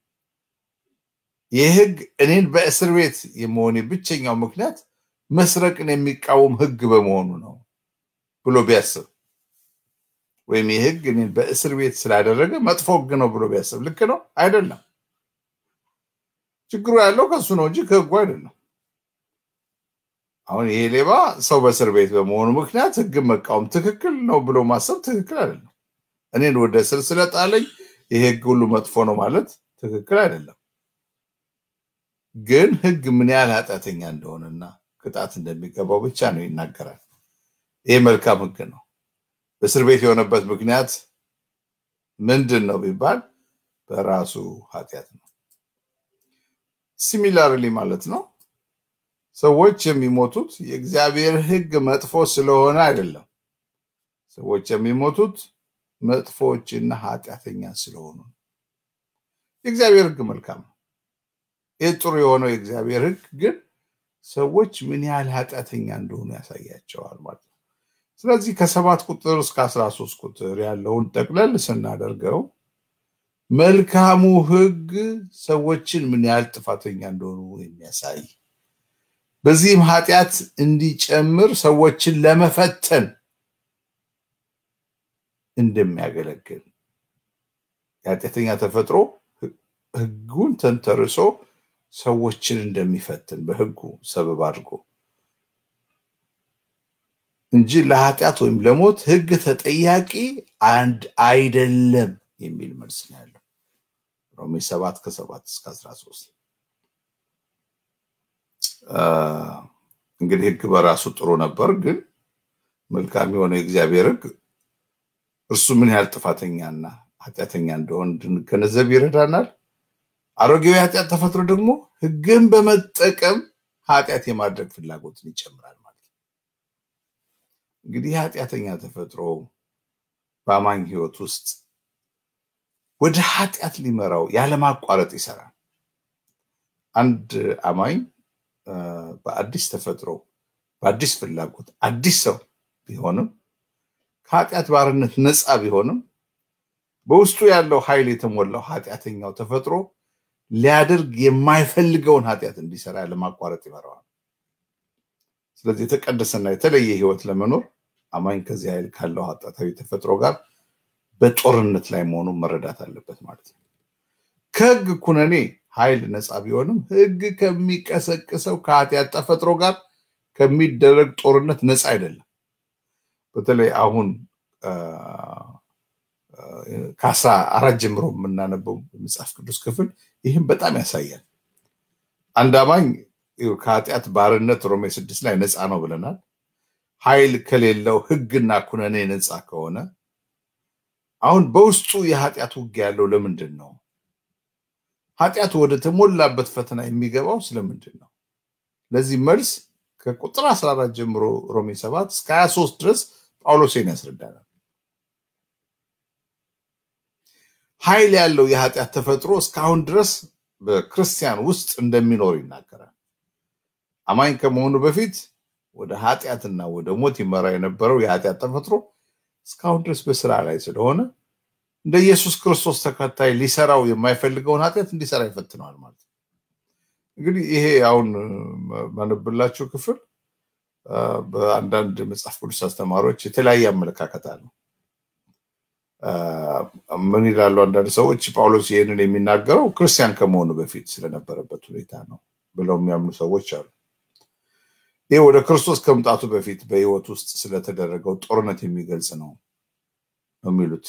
ይህ ህግ እኔን በእስር ቤት የመሆኔ ብቸኛው ምክንያት መስረቅን የሚቃወም ህግ በመሆኑ ነው ብሎ ቢያስብ ወይም ይህ ህግ እኔን በእስር ቤት ስላደረገ መጥፎ ህግ ነው ብሎ ቢያስብ ልክ ነው አይደለም። ችግሩ ያለው ከሱ ነው እንጂ ከህጉ አይደለም። አሁን ይሄ ሌባ ሰው በእስር ቤት በመሆኑ ምክንያት ህግን መቃወም ትክክል ነው ብሎ ማሰብ ትክክል አይደለም። እኔን ወደ እስር ስለጣለኝ ይሄ ህግ ሁሉ መጥፎ ነው ማለት ትክክል አይደለም። ግን ህግ ምን ያህል ኃጢአተኛ እንደሆነና ቅጣት እንደሚገባው ብቻ ነው ይናገራል። ይሄ መልካም ህግ ነው። በእስር ቤት የሆነበት ምክንያት ምንድን ነው ቢባል በራሱ ኃጢአት ነው። ሲሚላርሊ ማለት ነው ሰዎች የሚሞቱት የእግዚአብሔር ህግ መጥፎ ስለሆነ አይደለም። ሰዎች የሚሞቱት መጥፎዎችና ኃጢአተኛ ስለሆኑ ነው። የእግዚአብሔር ህግ መልካም ነው። ይህ ጥሩ የሆነው የእግዚአብሔር ህግ ግን ሰዎች ምን ያህል ኃጢአተኛ እንደሆኑ ያሳያቸዋል ማለት ነው። ስለዚህ ከሰባት ቁጥር እስከ አስራ ሶስት ቁጥር ያለውን ጠቅለል ስናደርገው መልካሙ ህግ ሰዎችን ምን ያህል ጥፋተኛ እንደሆኑ የሚያሳይ በዚህም ኃጢአት እንዲጨምር ሰዎችን ለመፈተን እንደሚያገለግል የኃጢአተኛ ተፈጥሮ ህጉን ተንተርሶ ሰዎችን እንደሚፈትን በህጉ ሰበብ አድርጎ እንጂ ለኃጢአት ወይም ለሞት ህግ ተጠያቂ አንድ አይደለም የሚል መልስ ነው ያለው። ሮሜ ሰባት ከሰባት እስከ አስራ ሶስት እንግዲህ ህግ በራሱ ጥሩ ነበር፣ ግን መልካም የሆነ የእግዚአብሔር ህግ እርሱ ምን ያህል ጥፋተኛና ኃጢአተኛ እንደሆን እንድንገነዘብ ይረዳናል። አሮጌው የኃጢአት ተፈጥሮ ደግሞ ህግን በመጠቀም ኃጢአት የማድረግ ፍላጎትን ይጨምራል ማለት ነው። እንግዲህ የኃጢአተኛ ተፈጥሮ በአማኝ ህይወት ውስጥ ወደ ኃጢአት ሊመራው ያለማቋረጥ ይሰራል። አንድ አማኝ በአዲስ ተፈጥሮ በአዲስ ፍላጎት አዲስ ሰው ቢሆንም ከኃጢአት ባርነት ነፃ ቢሆንም በውስጡ ያለው ኃይል የተሞላው ኃጢአተኛው ተፈጥሮ ሊያደርግ የማይፈልገውን ኃጢአት እንዲሰራ ያለማቋረጥ ይመራዋል። ስለዚህ የተቀደሰና የተለየ ህይወት ለመኖር አማኝ ከዚህ ኃይል ካለው ኃጢአታዊ ተፈጥሮ ጋር በጦርነት ላይ መሆኑን መረዳት አለበት ማለት ነው። ከህግ ኩነኔ ኃይል ነፃ ቢሆንም ህግ ከሚቀሰቅሰው ከኃጢአት ተፈጥሮ ጋር ከሚደረግ ጦርነት ነፃ አይደለም። በተለይ አሁን ከአስራ አራት ጀምሮ የምናነበው መጽሐፍ ቅዱስ ክፍል ይህም በጣም ያሳያል። አንድ አማኝ ከኃጢአት ባርነት ሮሜ ስድስት ላይ ነፃ ነው ብለናል። ኃይል ከሌለው ህግና ኩነኔ ነፃ ከሆነ አሁን በውስጡ የኃጢአት ውጊያ ያለው ለምንድን ነው? ኃጢአቱ ወደ ተሞላበት ፈተና የሚገባው ስለምንድን ነው? ለዚህ መልስ ከቁጥር 14 ጀምሮ ሮሜ 7 እስከ 23 ድረስ ጳውሎሴን ያስረዳናል። ኃይል ያለው የኃጢአት ተፈጥሮ እስካሁን ድረስ በክርስቲያን ውስጥ እንደሚኖር ይናገራል። አማኝ ከመሆኑ በፊት ወደ ኃጢአትና ወደ ሞት ይመራ የነበረው የኃጢአት ተፈጥሮ እስካሁን ድረስ በስራ ላይ ስለሆነ እንደ ኢየሱስ ክርስቶስ ተከታይ ሊሰራው የማይፈልገውን ኃጢአት እንዲሰራ ይፈትነዋል ማለት ነው። እንግዲህ ይሄ አሁን ማነብላችሁ ክፍል በአንዳንድ መጽሐፍ ቅዱስ አስተማሪዎች የተለያየ አመለካከት አለው። ምን ይላሉ አንዳንድ ሰዎች ጳውሎስ ይህንን የሚናገረው ክርስቲያን ከመሆኑ በፊት ስለነበረበት ሁኔታ ነው ብለው የሚያምኑ ሰዎች አሉ። ይህ ወደ ክርስቶስ ከመምጣቱ በፊት በህይወት ውስጥ ስለተደረገው ጦርነት የሚገልጽ ነው ነው የሚሉት።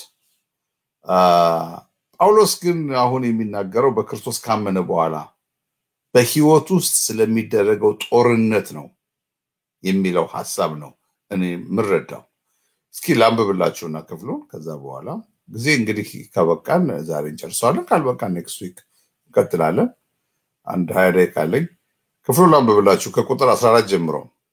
ጳውሎስ ግን አሁን የሚናገረው በክርስቶስ ካመነ በኋላ በህይወት ውስጥ ስለሚደረገው ጦርነት ነው የሚለው ሀሳብ ነው እኔ የምረዳው። እስኪ ላንብብላችሁና ክፍሉን ከዛ በኋላ ጊዜ እንግዲህ ከበቃን ዛሬ እንጨርሰዋለን። ካልበቃን ኔክስት ዊክ እንቀጥላለን። አንድ ሀያ ደቂቃ አለኝ። ክፍሉን ላንብብላችሁ ከቁጥር 14 ጀምሮ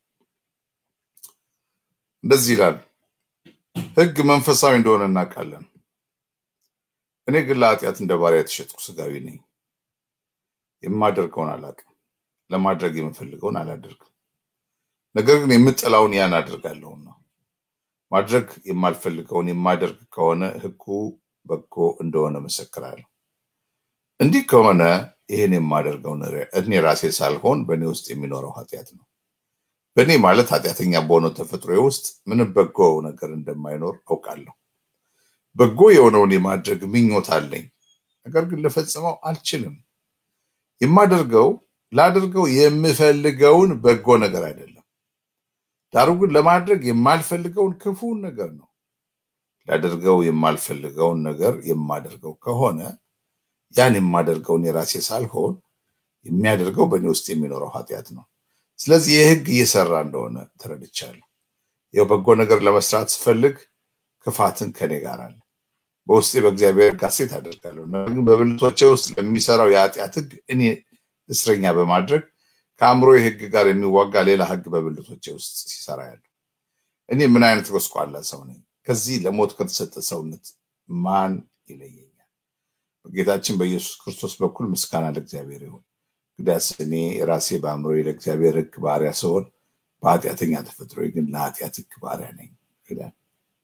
እንደዚህ ይላል። ህግ መንፈሳዊ እንደሆነ እናውቃለን። እኔ ግን ለኃጢአት እንደ ባሪያ የተሸጥኩ ስጋዊ ነኝ። የማደርገውን አላውቅም፣ ለማድረግ የምፈልገውን አላደርግም። ነገር ግን የምጠላውን ያን አደርጋለሁና ማድረግ የማልፈልገውን የማደርግ ከሆነ ህጉ በጎ እንደሆነ መሰክራለሁ። እንዲህ ከሆነ ይህን የማደርገው እኔ ራሴ ሳልሆን በእኔ ውስጥ የሚኖረው ኃጢአት ነው። በእኔ ማለት ኃጢአተኛ በሆነው ተፈጥሮ ውስጥ ምንም በጎ ነገር እንደማይኖር አውቃለሁ። በጎ የሆነውን የማድረግ ምኞት አለኝ፣ ነገር ግን ልፈጽመው አልችልም። የማደርገው ላደርገው የምፈልገውን በጎ ነገር አይደለም፣ ዳሩ ግን ለማድረግ የማልፈልገውን ክፉን ነገር ነው። ላደርገው የማልፈልገውን ነገር የማደርገው ከሆነ ያን የማደርገውን የራሴ ሳልሆን የሚያደርገው በእኔ ውስጥ የሚኖረው ኃጢአት ነው። ስለዚህ የህግ እየሰራ እንደሆነ ተረድቻለሁ። ይኸው በጎ ነገር ለመስራት ስፈልግ ክፋትን ከኔ ጋር አለ። በውስጤ በእግዚአብሔር ሕግ ሐሴት አደርጋለሁ። ነገር ግን በብልቶቼ ውስጥ ለሚሰራው የኃጢአት ህግ እኔ እስረኛ በማድረግ ከአእምሮ ህግ ጋር የሚዋጋ ሌላ ህግ በብልቶቼ ውስጥ ሲሰራ ያለው እኔ ምን አይነት ጎስቋላ ሰው ነኝ? ከዚህ ለሞት ከተሰጠ ሰውነት ማን ይለየኛል? በጌታችን በኢየሱስ ክርስቶስ በኩል ምስጋና ለእግዚአብሔር ይሁን። እንግዲያስ እኔ ራሴ በአእምሮ ለእግዚአብሔር ህግ ባሪያ ስሆን በኃጢአተኛ ተፈጥሮ ግን ለኃጢአት ህግ ባሪያ ነኝ ይላል።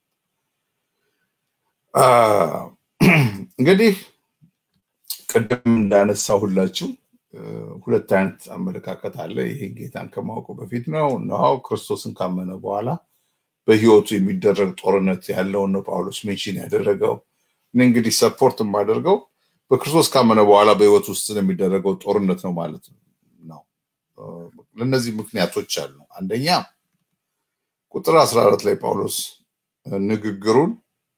እንግዲህ ቅድም እንዳነሳሁላችሁ ሁለት አይነት አመለካከት አለ። ይሄ ጌታን ከማወቁ በፊት ነው ነው ክርስቶስን ካመነ በኋላ በህይወቱ የሚደረግ ጦርነት ያለውን ነው ጳውሎስ ሜንሽን ያደረገው። እኔ እንግዲህ ሰፖርት የማደርገው በክርስቶስ ካመነ በኋላ በህይወት ውስጥ የሚደረገው ጦርነት ነው ማለት ነው። ለእነዚህ ምክንያቶች አሉ። አንደኛ ቁጥር 14 ላይ ጳውሎስ ንግግሩን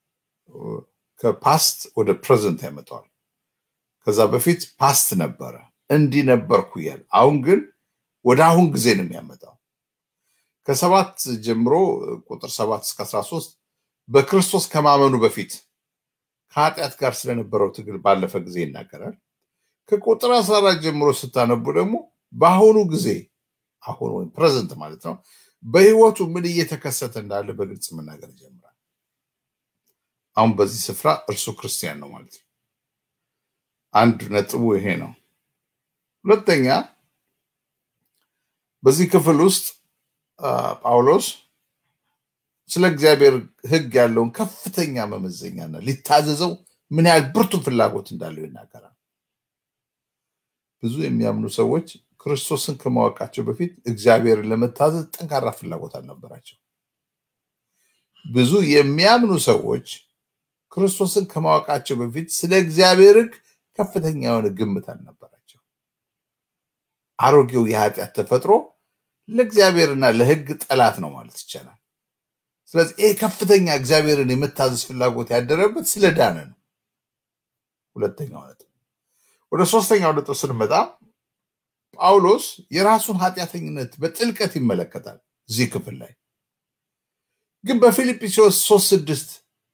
ከፓስት ወደ ፕሬዘንት ያመጣዋል። ከዛ በፊት ፓስት ነበረ እንዲህ ነበርኩ እያለ አሁን ግን ወደ አሁን ጊዜ ነው የሚያመጣው። ከሰባት ጀምሮ ቁጥር ሰባት እስከ አስራ ሶስት በክርስቶስ ከማመኑ በፊት ከኃጢአት ጋር ስለነበረው ትግል ባለፈ ጊዜ ይናገራል። ከቁጥር አስራ አራት ጀምሮ ስታነቡ ደግሞ በአሁኑ ጊዜ አሁን ወይም ፕሬዘንት ማለት ነው በህይወቱ ምን እየተከሰተ እንዳለ በግልጽ መናገር ይጀምራል። አሁን በዚህ ስፍራ እርሱ ክርስቲያን ነው ማለት ነው። አንድ ነጥቡ ይሄ ነው። ሁለተኛ በዚህ ክፍል ውስጥ ጳውሎስ ስለ እግዚአብሔር ሕግ ያለውን ከፍተኛ መመዘኛና ሊታዘዘው ምን ያህል ብርቱ ፍላጎት እንዳለው ይናገራል። ብዙ የሚያምኑ ሰዎች ክርስቶስን ከማወቃቸው በፊት እግዚአብሔርን ለመታዘዝ ጠንካራ ፍላጎት አልነበራቸው። ብዙ የሚያምኑ ሰዎች ክርስቶስን ከማወቃቸው በፊት ስለ እግዚአብሔር ሕግ ከፍተኛ የሆነ ግምት አልነበራቸው። አሮጌው የኃጢአት ተፈጥሮ ለእግዚአብሔርና ለሕግ ጠላት ነው ማለት ይቻላል። ስለዚህ ይህ ከፍተኛ እግዚአብሔርን የመታዘዝ ፍላጎት ያደረበት ስለ ዳነ ነው። ሁለተኛው ነጥብ። ወደ ሶስተኛው ነጥብ ስንመጣ ጳውሎስ የራሱን ኃጢአተኝነት በጥልቀት ይመለከታል። እዚህ ክፍል ላይ ግን በፊልጵስዩስ ሶስት ስድስት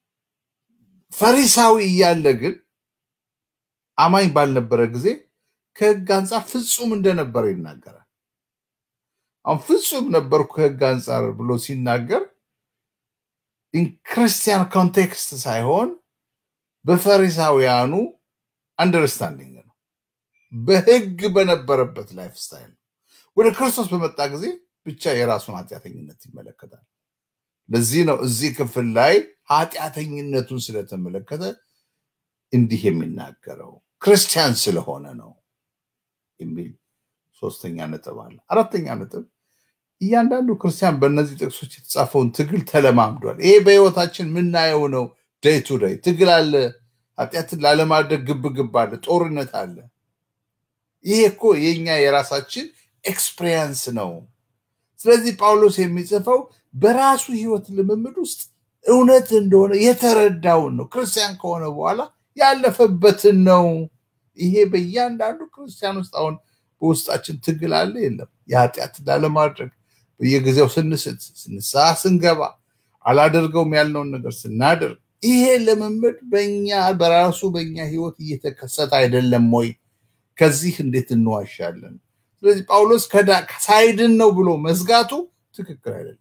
ፈሪሳዊ እያለ ግን አማኝ ባልነበረ ጊዜ ከህግ አንጻር ፍጹም እንደነበረ ይናገራል። አሁን ፍጹም ነበርኩ ከህግ አንጻር ብሎ ሲናገር ኢንክርስቲያን ኮንቴክስት ሳይሆን በፈሪሳውያኑ አንደርስታንዲንግ ነው። በህግ በነበረበት ላይፍ ስታይል ነው። ወደ ክርስቶስ በመጣ ጊዜ ብቻ የራሱን ኃጢአተኝነት ይመለከታል። ለዚህ ነው እዚህ ክፍል ላይ ኃጢአተኝነቱን ስለተመለከተ እንዲህ የሚናገረው ክርስቲያን ስለሆነ ነው የሚል ሶስተኛ ነጥብ አለ። አራተኛ ነጥብ እያንዳንዱ ክርስቲያን በእነዚህ ጥቅሶች የተጻፈውን ትግል ተለማምዷል። ይሄ በህይወታችን የምናየው ነው። ደይ ቱ ደይ ትግል አለ። ኃጢአትን ላለማድረግ ግብግብ አለ፣ ጦርነት አለ። ይሄ እኮ የኛ የራሳችን ኤክስፔሪየንስ ነው። ስለዚህ ጳውሎስ የሚጽፈው በራሱ ህይወት ልምምድ ውስጥ እውነት እንደሆነ የተረዳውን ነው። ክርስቲያን ከሆነ በኋላ ያለፈበትን ነው። ይሄ በእያንዳንዱ ክርስቲያን ውስጥ አሁን በውስጣችን ትግል አለ የለም? የኃጢአት ላለማድረግ በየጊዜው ስንስት፣ ንስሐ ስንገባ፣ አላደርገውም ያልነውን ነገር ስናደርግ ይሄ ልምምድ በኛ በራሱ በኛ ህይወት እየተከሰተ አይደለም ወይ? ከዚህ እንዴት እንዋሻለን? ስለዚህ ጳውሎስ ሳይድን ነው ብሎ መዝጋቱ ትክክል አይደለም፣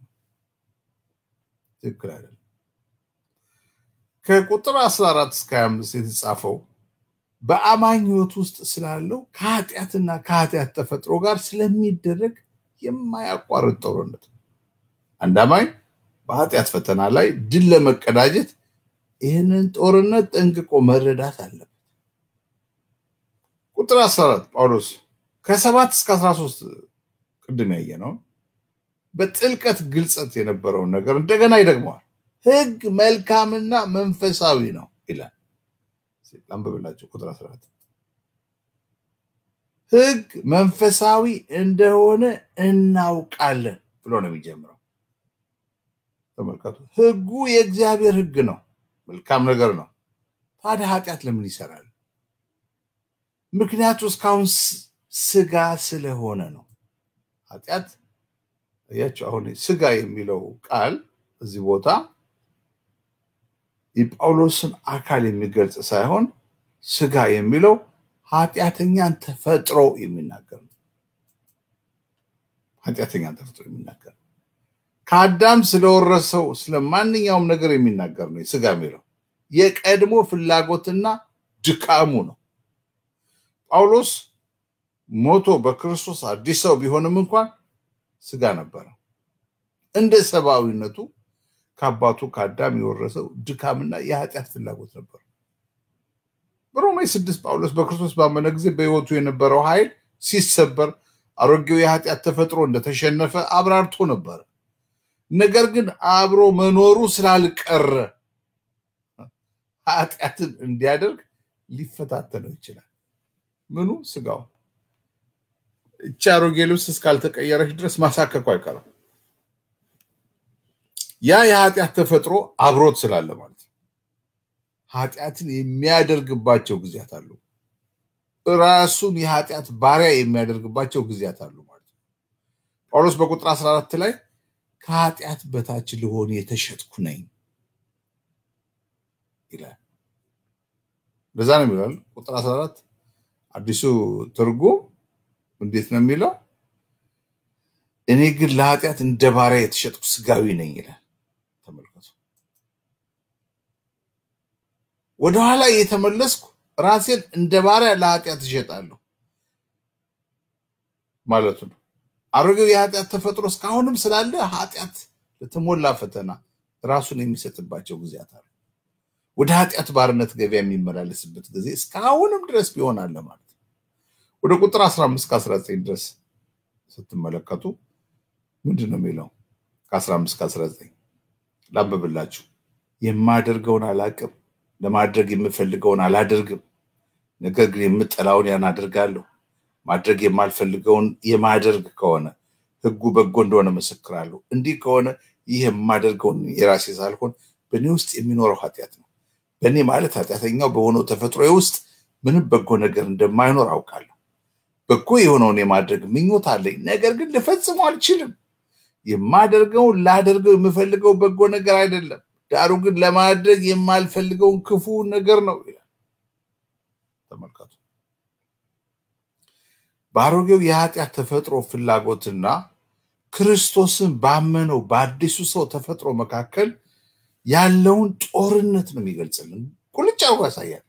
ትክክል አይደለም። ከቁጥር 14 እስከ 25 የተጻፈው በአማኝ ህይወት ውስጥ ስላለው ከኃጢአትና ከኃጢአት ተፈጥሮ ጋር ስለሚደረግ የማያቋርጥ ጦርነት ነው። አንድ አማኝ በኃጢአት ፈተና ላይ ድል ለመቀዳጀት ይህንን ጦርነት ጠንቅቆ መረዳት አለበት። ቁጥር 14 ጳውሎስ ከሰባት እስከ 13 ቅድም ያየ ነው በጥልቀት ግልጸት የነበረውን ነገር እንደገና ይደግመዋል። ህግ መልካምና መንፈሳዊ ነው ይላል። አንብብላቸው ቁጥር 14 ህግ መንፈሳዊ እንደሆነ እናውቃለን ብሎ ነው የሚጀምረው። ተመልከቱ፣ ህጉ የእግዚአብሔር ህግ ነው። መልካም ነገር ነው። ታዲያ ኃጢአት ለምን ይሰራል? ምክንያቱ እስካሁን ስጋ ስለሆነ ነው። ኃጢአት ያቸው አሁን ስጋ የሚለው ቃል እዚህ ቦታ የጳውሎስን አካል የሚገልጽ ሳይሆን ስጋ የሚለው ኃጢአተኛን ተፈጥሮ የሚናገር ነው። ኃጢአተኛን ተፈጥሮ የሚናገር ነው። ከአዳም ስለወረሰው ስለ ማንኛውም ነገር የሚናገር ነው። ስጋ የሚለው የቀድሞ ፍላጎትና ድካሙ ነው። ጳውሎስ ሞቶ በክርስቶስ አዲስ ሰው ቢሆንም እንኳን ስጋ ነበረ። እንደ ሰብአዊነቱ ከአባቱ ከአዳም የወረሰው ድካምና የኃጢአት ፍላጎት ነበር። በሮሜ ስድስት ጳውሎስ በክርስቶስ ባመነ ጊዜ በሕይወቱ የነበረው ኃይል ሲሰበር አሮጌው የኃጢአት ተፈጥሮ እንደተሸነፈ አብራርቶ ነበረ። ነገር ግን አብሮ መኖሩ ስላልቀረ ኃጢአትን እንዲያደርግ ሊፈታተነው ይችላል። ምኑ ስጋው እቺ አሮጌ ልብስ እስካልተቀየረች ድረስ ማሳከኩ አይቀርም። ያ የኃጢአት ተፈጥሮ አብሮት ስላለ ማለት ነው። ኃጢአትን የሚያደርግባቸው ጊዜያት አሉ። ራሱን የኃጢአት ባሪያ የሚያደርግባቸው ጊዜያት አሉ ማለት ነው። ጳውሎስ በቁጥር 14 ላይ ከኃጢአት በታች ልሆን የተሸጥኩ ነኝ ይላል። በዛ ነው የሚለው ቁጥር 14 አዲሱ ትርጉም እንዴት ነው የሚለው? እኔ ግን ለኃጢአት እንደ ባሪያ የተሸጥኩ ስጋዊ ነኝ ይላል። ተመልከቱ። ወደኋላ እየተመለስኩ ራሴን እንደ ባሪያ ለኃጢአት እሸጣለሁ ማለቱ ነው። አሮጌው የኃጢአት ተፈጥሮ እስካሁንም ስላለ ኃጢአት ለተሞላ ፈተና ራሱን የሚሰጥባቸው ጊዜያት አሉ። ወደ ኃጢአት ባርነት ገበያ የሚመላለስበት ጊዜ እስካሁንም ድረስ ቢሆን አለ ማለት ነው። ወደ ቁጥር 15 ከ19 ድረስ ስትመለከቱ ምንድን ነው የሚለው? ከ15 ከ19 ላንብብላችሁ። የማደርገውን አላቅም፣ ለማድረግ የምፈልገውን አላደርግም። ነገር ግን የምጠላውን ያን አደርጋለሁ። ማድረግ የማልፈልገውን የማደርግ ከሆነ ሕጉ በጎ እንደሆነ መሰክራለሁ። እንዲህ ከሆነ ይህ የማደርገውን የራሴ ሳልሆን በእኔ ውስጥ የሚኖረው ኃጢአት ነው። በእኔ ማለት ኃጢአተኛው በሆነው ተፈጥሮ ውስጥ ምንም በጎ ነገር እንደማይኖር አውቃለሁ። በጎ የሆነውን የማድረግ ምኞት አለኝ፣ ነገር ግን ልፈጽመው አልችልም። የማደርገውን ላደርገው የምፈልገው በጎ ነገር አይደለም፣ ዳሩ ግን ለማድረግ የማልፈልገውን ክፉ ነገር ነው ይላል። ተመልከቱ። በአሮጌው የኃጢአት ተፈጥሮ ፍላጎትና ክርስቶስን ባመነው በአዲሱ ሰው ተፈጥሮ መካከል ያለውን ጦርነት ነው የሚገልጽልን። ቁልጭ አርጎ ያሳያል።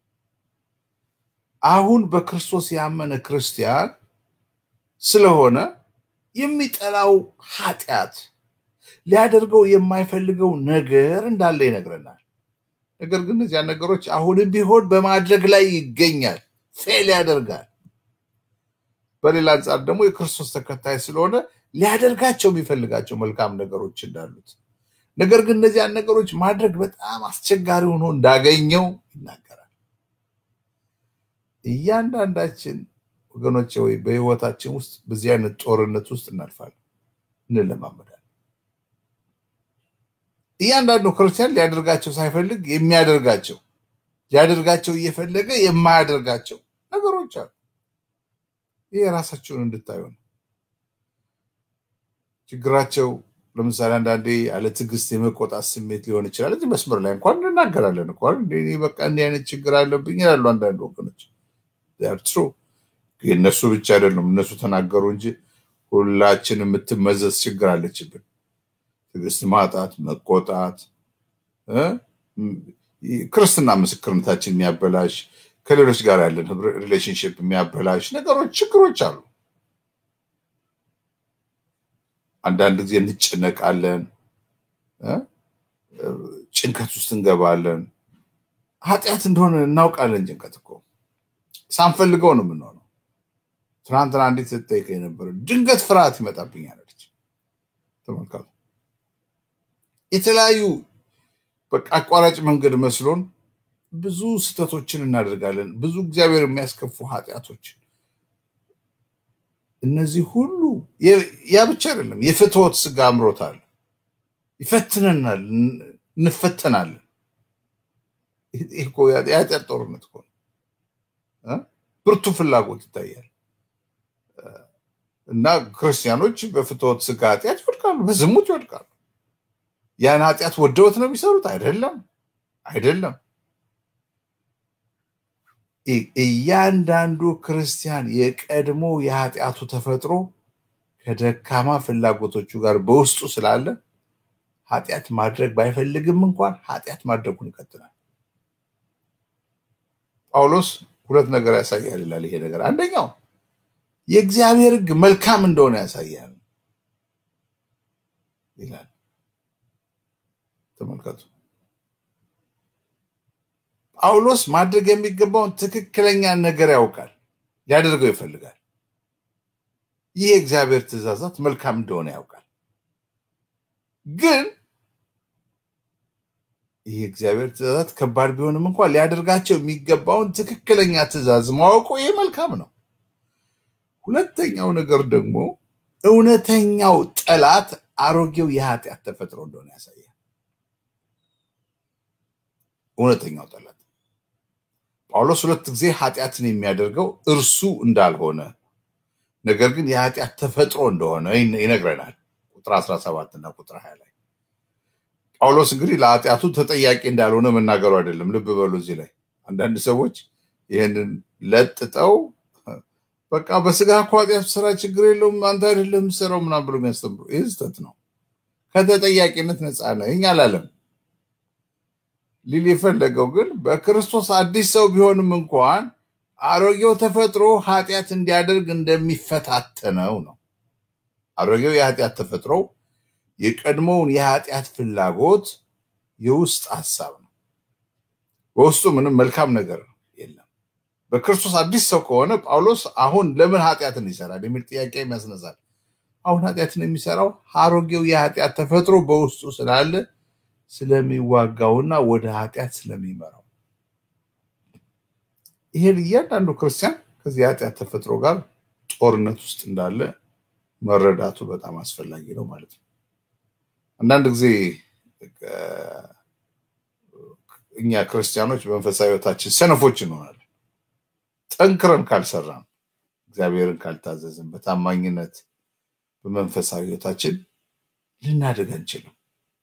አሁን በክርስቶስ ያመነ ክርስቲያን ስለሆነ የሚጠላው ኃጢአት ሊያደርገው የማይፈልገው ነገር እንዳለ ይነግረናል። ነገር ግን እነዚያ ነገሮች አሁንም ቢሆን በማድረግ ላይ ይገኛል፣ ፌል ያደርጋል። በሌላ አንጻር ደግሞ የክርስቶስ ተከታይ ስለሆነ ሊያደርጋቸው የሚፈልጋቸው መልካም ነገሮች እንዳሉት ነገር ግን እነዚያን ነገሮች ማድረግ በጣም አስቸጋሪ ሆኖ እንዳገኘው ይናገራል። እያንዳንዳችን ወገኖች ወይ በህይወታችን ውስጥ በዚህ አይነት ጦርነት ውስጥ እናልፋለን፣ እንለማመዳለን። እያንዳንዱ ክርስቲያን ሊያደርጋቸው ሳይፈልግ የሚያደርጋቸው ሊያደርጋቸው እየፈለገ የማያደርጋቸው ነገሮች አሉ። ይህ የራሳቸውን እንድታዩ ነው። ችግራቸው ለምሳሌ አንዳንዴ ያለ ትዕግስት የመቆጣት ስሜት ሊሆን ይችላል። እዚህ መስመር ላይ እንኳን እንናገራለን እንኳን በቃ እንዲህ አይነት ችግር አለብኝ ይላሉ አንዳንድ ወገኖች። ትሩ እነሱ ብቻ አይደሉም፣ እነሱ ተናገሩ እንጂ ሁላችን የምትመዘዝ ችግር አለችብን። ትዕግስት ማጣት፣ መቆጣት፣ ክርስትና ምስክርነታችን የሚያበላሽ ከሌሎች ጋር ያለን ሪሌሽንሽፕ የሚያበላሽ ነገሮች፣ ችግሮች አሉ። አንዳንድ ጊዜ እንጨነቃለን፣ ጭንቀት ውስጥ እንገባለን። ኃጢአት እንደሆነ እናውቃለን። ጭንቀት እኮ ሳንፈልገው ነው የምንሆነው። ትናንትና እንዴት ስትጠይቀ የነበረ ድንገት ፍርሃት ይመጣብኛል አለች። ተመልከቱ። የተለያዩ በቃ አቋራጭ መንገድ መስሎን ብዙ ስህተቶችን እናደርጋለን። ብዙ እግዚአብሔር የሚያስከፉ ኃጢአቶችን እነዚህ ሁሉ ያ ብቻ አይደለም። የፍትወት ስጋ አምሮታል፣ ይፈትነናል፣ እንፈተናለን። የኃጢአት ጦርነት እኮ ነው። ብርቱ ፍላጎት ይታያል እና ክርስቲያኖች በፍትወት ስጋ ኃጢአት ይወድቃሉ፣ በዝሙት ይወድቃሉ። ያን ኃጢአት ወደውት ነው የሚሰሩት? አይደለም፣ አይደለም። እያንዳንዱ ክርስቲያን የቀድሞ የኃጢአቱ ተፈጥሮ ከደካማ ፍላጎቶቹ ጋር በውስጡ ስላለ ኃጢአት ማድረግ ባይፈልግም እንኳን ኃጢአት ማድረጉን ይቀጥላል። ጳውሎስ ሁለት ነገር ያሳያል ይላል። ይሄ ነገር አንደኛው የእግዚአብሔር ሕግ መልካም እንደሆነ ያሳያል ይላል። ተመልከቱ። ጳውሎስ ማድረግ የሚገባውን ትክክለኛ ነገር ያውቃል፣ ሊያደርገው ይፈልጋል። ይህ የእግዚአብሔር ትእዛዛት መልካም እንደሆነ ያውቃል። ግን ይህ የእግዚአብሔር ትእዛዛት ከባድ ቢሆንም እንኳን ሊያደርጋቸው የሚገባውን ትክክለኛ ትእዛዝ ማወቁ ይህ መልካም ነው። ሁለተኛው ነገር ደግሞ እውነተኛው ጠላት አሮጌው የኃጢአት ተፈጥሮ እንደሆነ ያሳያል። እውነተኛው ጠላት ጳውሎስ ሁለት ጊዜ ኃጢአትን የሚያደርገው እርሱ እንዳልሆነ ነገር ግን የኃጢአት ተፈጥሮ እንደሆነ ይነግረናል። ቁጥር 17 እና ቁጥር 20 ላይ ጳውሎስ እንግዲህ ለኃጢአቱ ተጠያቂ እንዳልሆነ መናገሩ አይደለም። ልብ በሉ እዚህ ላይ አንዳንድ ሰዎች ይህንን ለጥጠው በቃ በስጋ እኮ ኃጢአት ስራ ችግር የለውም አንተ አይደለም የምትሰራው ምናምን ብሎ የሚያስተምሩ ይህ ስህተት ነው። ከተጠያቂነት ነፃ ነኝ አላለም። ሊል የፈለገው ግን በክርስቶስ አዲስ ሰው ቢሆንም እንኳን አሮጌው ተፈጥሮ ኃጢአት እንዲያደርግ እንደሚፈታተነው ነው። አሮጌው የኃጢአት ተፈጥሮ የቀድሞውን የኃጢአት ፍላጎት የውስጥ ሀሳብ ነው። በውስጡ ምንም መልካም ነገር የለም። በክርስቶስ አዲስ ሰው ከሆነ ጳውሎስ አሁን ለምን ኃጢአትን ይሰራል የሚል ጥያቄ ያስነሳል። አሁን ኃጢአትን የሚሰራው አሮጌው የኃጢአት ተፈጥሮ በውስጡ ስላለ ስለሚዋጋውና ወደ ኃጢአት ስለሚመራው ይሄን እያንዳንዱ ክርስቲያን ከዚህ የኃጢአት ተፈጥሮ ጋር ጦርነት ውስጥ እንዳለ መረዳቱ በጣም አስፈላጊ ነው ማለት ነው። አንዳንድ ጊዜ እኛ ክርስቲያኖች በመንፈሳዊ ሕይወታችን ሰነፎች እንሆናለን። ጠንክረን ካልሰራን፣ እግዚአብሔርን ካልታዘዝን፣ በታማኝነት በመንፈሳዊ ሕይወታችን ልናደግ አንችልም።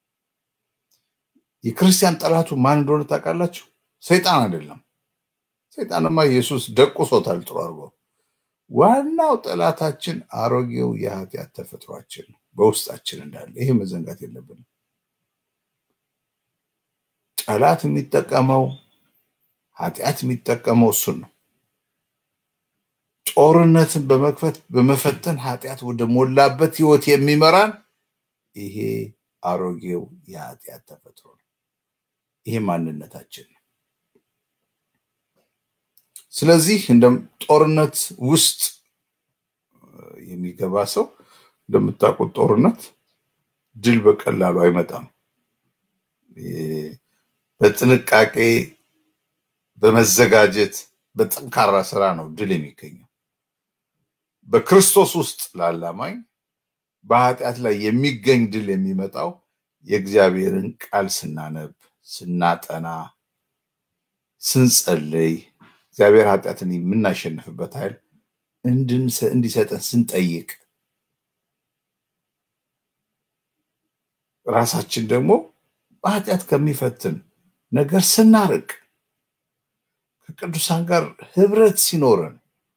የክርስቲያን ጠላቱ ማን እንደሆነ ታውቃላችሁ? ሰይጣን አይደለም። ሰይጣንማ ኢየሱስ ደቁሶታል ጥሩ አድርጎ። ዋናው ጠላታችን አሮጌው የኃጢአት ተፈጥሯችን ነው በውስጣችን እንዳለ። ይሄ መዘንጋት የለብንም። ጠላት የሚጠቀመው ኃጢአት የሚጠቀመው እሱን ነው። ጦርነትን በመክፈት በመፈተን ኃጢአት ወደ ሞላበት ህይወት የሚመራን ይሄ አሮጌው የኃጢአት ተፈጥሮ ነው። ይሄ ማንነታችን ነው። ስለዚህ እንደ ጦርነት ውስጥ የሚገባ ሰው እንደምታውቁት ጦርነት ድል በቀላሉ አይመጣም። በጥንቃቄ በመዘጋጀት በጠንካራ ስራ ነው ድል የሚገኘው። በክርስቶስ ውስጥ ላላማኝ በኃጢአት ላይ የሚገኝ ድል የሚመጣው የእግዚአብሔርን ቃል ስናነብ፣ ስናጠና፣ ስንጸልይ እግዚአብሔር ኃጢአትን የምናሸንፍበት ኃይል እንዲሰጠን ስንጠይቅ ራሳችን ደግሞ በኃጢአት ከሚፈትን ነገር ስናርቅ ከቅዱሳን ጋር ህብረት ሲኖረን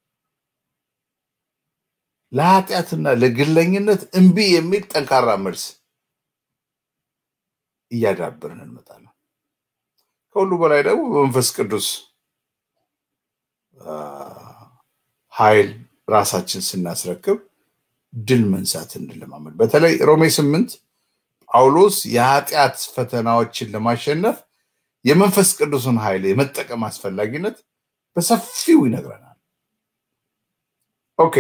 ለኃጢአትና ለግለኝነት እምቢ የሚል ጠንካራ መልስ እያዳበርን እንመጣለን። ከሁሉ በላይ ደግሞ በመንፈስ ቅዱስ ኃይል ራሳችን ስናስረክብ ድል መንሳት እንለማመድ። በተለይ ሮሜ ስምንት ጳውሎስ የኃጢአት ፈተናዎችን ለማሸነፍ የመንፈስ ቅዱስን ኃይል የመጠቀም አስፈላጊነት በሰፊው ይነግረናል። ኦኬ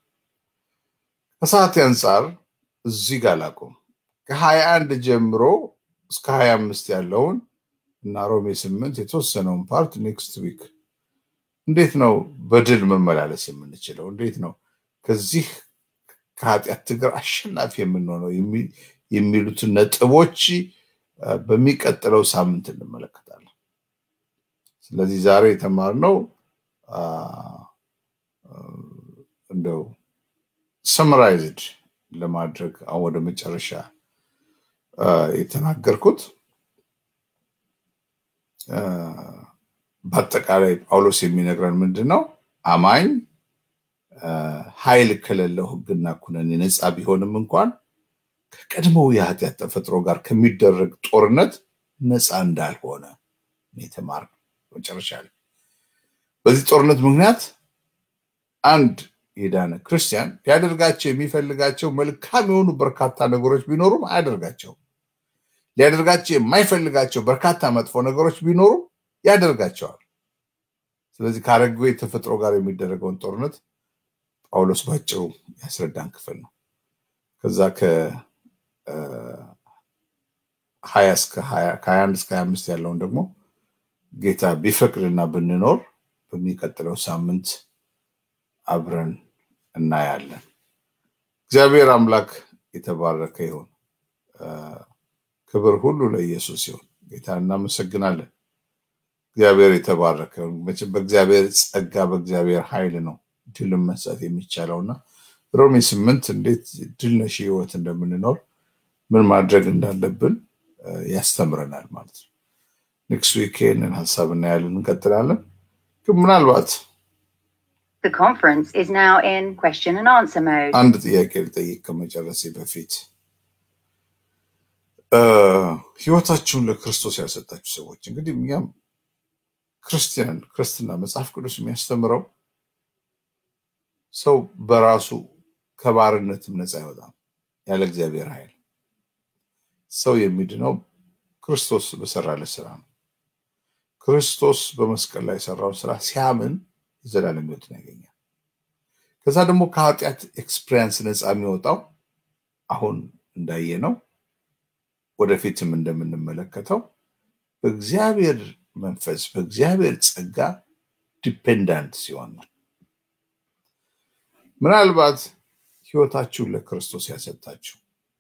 ከሰዓት አንጻር እዚህ ጋር ላቁም። ከሀያ አንድ ጀምሮ እስከ ሀያ አምስት ያለውን እና ሮሜ ስምንት የተወሰነውን ፓርት ኔክስት ዊክ እንዴት ነው በድል መመላለስ የምንችለው? እንዴት ነው ከዚህ ከኃጢአት ትግር አሸናፊ የምንሆነው የሚሉትን ነጥቦች በሚቀጥለው ሳምንት እንመለከታለን። ስለዚህ ዛሬ የተማርነው እንደው ሰምራይዝድ ለማድረግ አሁን ወደ መጨረሻ የተናገርኩት በአጠቃላይ ጳውሎስ የሚነግረን ምንድን ነው? አማኝ ኃይል ከሌለው ሕግና ኩነኔ ነፃ ቢሆንም እንኳን ከቀድሞው የኃጢአት ተፈጥሮ ጋር ከሚደረግ ጦርነት ነፃ እንዳልሆነ የተማርነው መጨረሻ ላይ። በዚህ ጦርነት ምክንያት አንድ የዳነ ክርስቲያን ሊያደርጋቸው የሚፈልጋቸው መልካም የሆኑ በርካታ ነገሮች ቢኖሩም አያደርጋቸውም። ሊያደርጋቸው የማይፈልጋቸው በርካታ መጥፎ ነገሮች ቢኖሩም ያደርጋቸዋል። ስለዚህ ከአረጌ ተፈጥሮ ጋር የሚደረገውን ጦርነት ጳውሎስ ባጭሩ ያስረዳን ክፍል ነው። ከዛ ከሀያ እስከ ከሀያ አንድ እስከ ሀያ አምስት ያለውን ደግሞ ጌታ ቢፈቅድና ብንኖር በሚቀጥለው ሳምንት አብረን እናያለን። እግዚአብሔር አምላክ የተባረከ ይሁን። ክብር ሁሉ ለኢየሱስ ይሁን። ጌታ እናመሰግናለን። እግዚአብሔር የተባረከ ይሁን። መቼም በእግዚአብሔር ጸጋ በእግዚአብሔር ኃይል ነው ድልን መስጠት የሚቻለውና ሮሜ ስምንት እንዴት ድል ነሽ ህይወት እንደምንኖር ምን ማድረግ እንዳለብን ያስተምረናል ማለት ነው። ኔክስት ዊክ ይህንን ሀሳብ እናያለን፣ እንቀጥላለን። ግን ምናልባት The conference is now in question and answer mode. አንድ ጥያቄ ልጠይቅ ከመጨረሴ በፊት ህይወታችሁን ለክርስቶስ ያልሰጣችሁ ሰዎች እንግዲህ እኛም ክርስቲያን ክርስትና መጽሐፍ ቅዱስ የሚያስተምረው ሰው በራሱ ከባርነትም ነፃ አይወጣም ያለ እግዚአብሔር ኃይል። ሰው የሚድነው ክርስቶስ በሰራለት ስራ ነው። ክርስቶስ በመስቀል ላይ የሰራውን ስራ ሲያምን የዘላለም ህይወትን ያገኛል። ከዛ ደግሞ ከኃጢአት ኤክስፒሪየንስ ነፃ የሚወጣው አሁን እንዳየ ነው ወደፊትም እንደምንመለከተው በእግዚአብሔር መንፈስ በእግዚአብሔር ጸጋ ዲፔንዳንት ሲሆን ነው። ምናልባት ህይወታችሁን ለክርስቶስ ያሰጣችሁ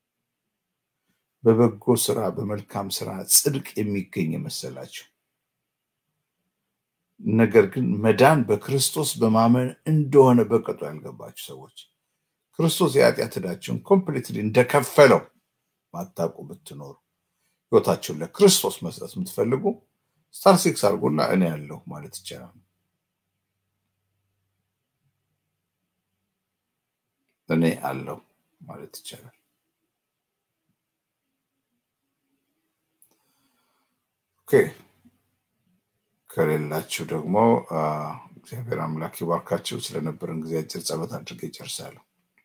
በበጎ ስራ በመልካም ስራ ጽድቅ የሚገኝ የመሰላችሁ ነገር ግን መዳን በክርስቶስ በማመን እንደሆነ በቅጡ ያልገባችሁ ሰዎች ክርስቶስ የኃጢአት ዕዳችሁን ኮምፕሊትሊ እንደከፈለው ማታውቁ ብትኖሩ ህይወታችሁን ለክርስቶስ መስጠት የምትፈልጉ ስታር ሲክስ አድርጎና እኔ ያለሁ ማለት ይቻላል። እኔ አለሁ ማለት ይቻላል። ኦኬ ከሌላችሁ ደግሞ እግዚአብሔር አምላክ ይባርካችሁ። ስለነበረን ጊዜ አጭር ጸሎት አድርጌ ይጨርሳለሁ።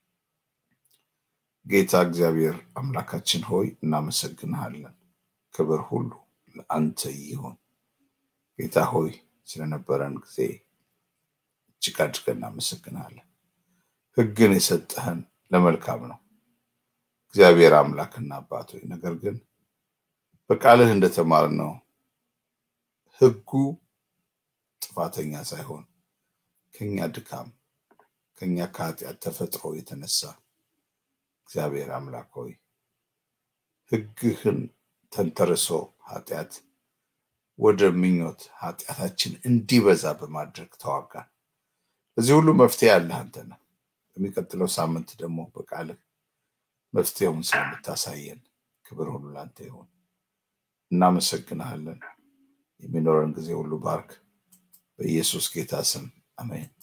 ጌታ እግዚአብሔር አምላካችን ሆይ እናመሰግንሃለን። ክብር ሁሉ ለአንተ ይሁን። ጌታ ሆይ ስለነበረን ጊዜ እጅግ አድርገን እናመሰግንሃለን። ህግን የሰጠህን ለመልካም ነው እግዚአብሔር አምላክና አባት ሆይ ነገር ግን በቃልህ እንደተማርነው ህጉ ጥፋተኛ ሳይሆን ከኛ ድካም ከኛ ከኃጢአት ተፈጥሮ የተነሳ እግዚአብሔር አምላክ ሆይ ህግህን ተንተርሶ ኃጢአት ወደ ምኞት ኃጢአታችን እንዲበዛ በማድረግ ተዋጋን። በዚህ ሁሉ መፍትሄ ያለህ አንተ ነህ። በሚቀጥለው ሳምንት ደግሞ በቃልህ መፍትሄውን ስለምታሳየን ክብር ሁሉ ለአንተ ይሁን። እናመሰግንሃለን። የሚኖረን ጊዜ ሁሉ ባርክ። በኢየሱስ ጌታ ስም አሜን።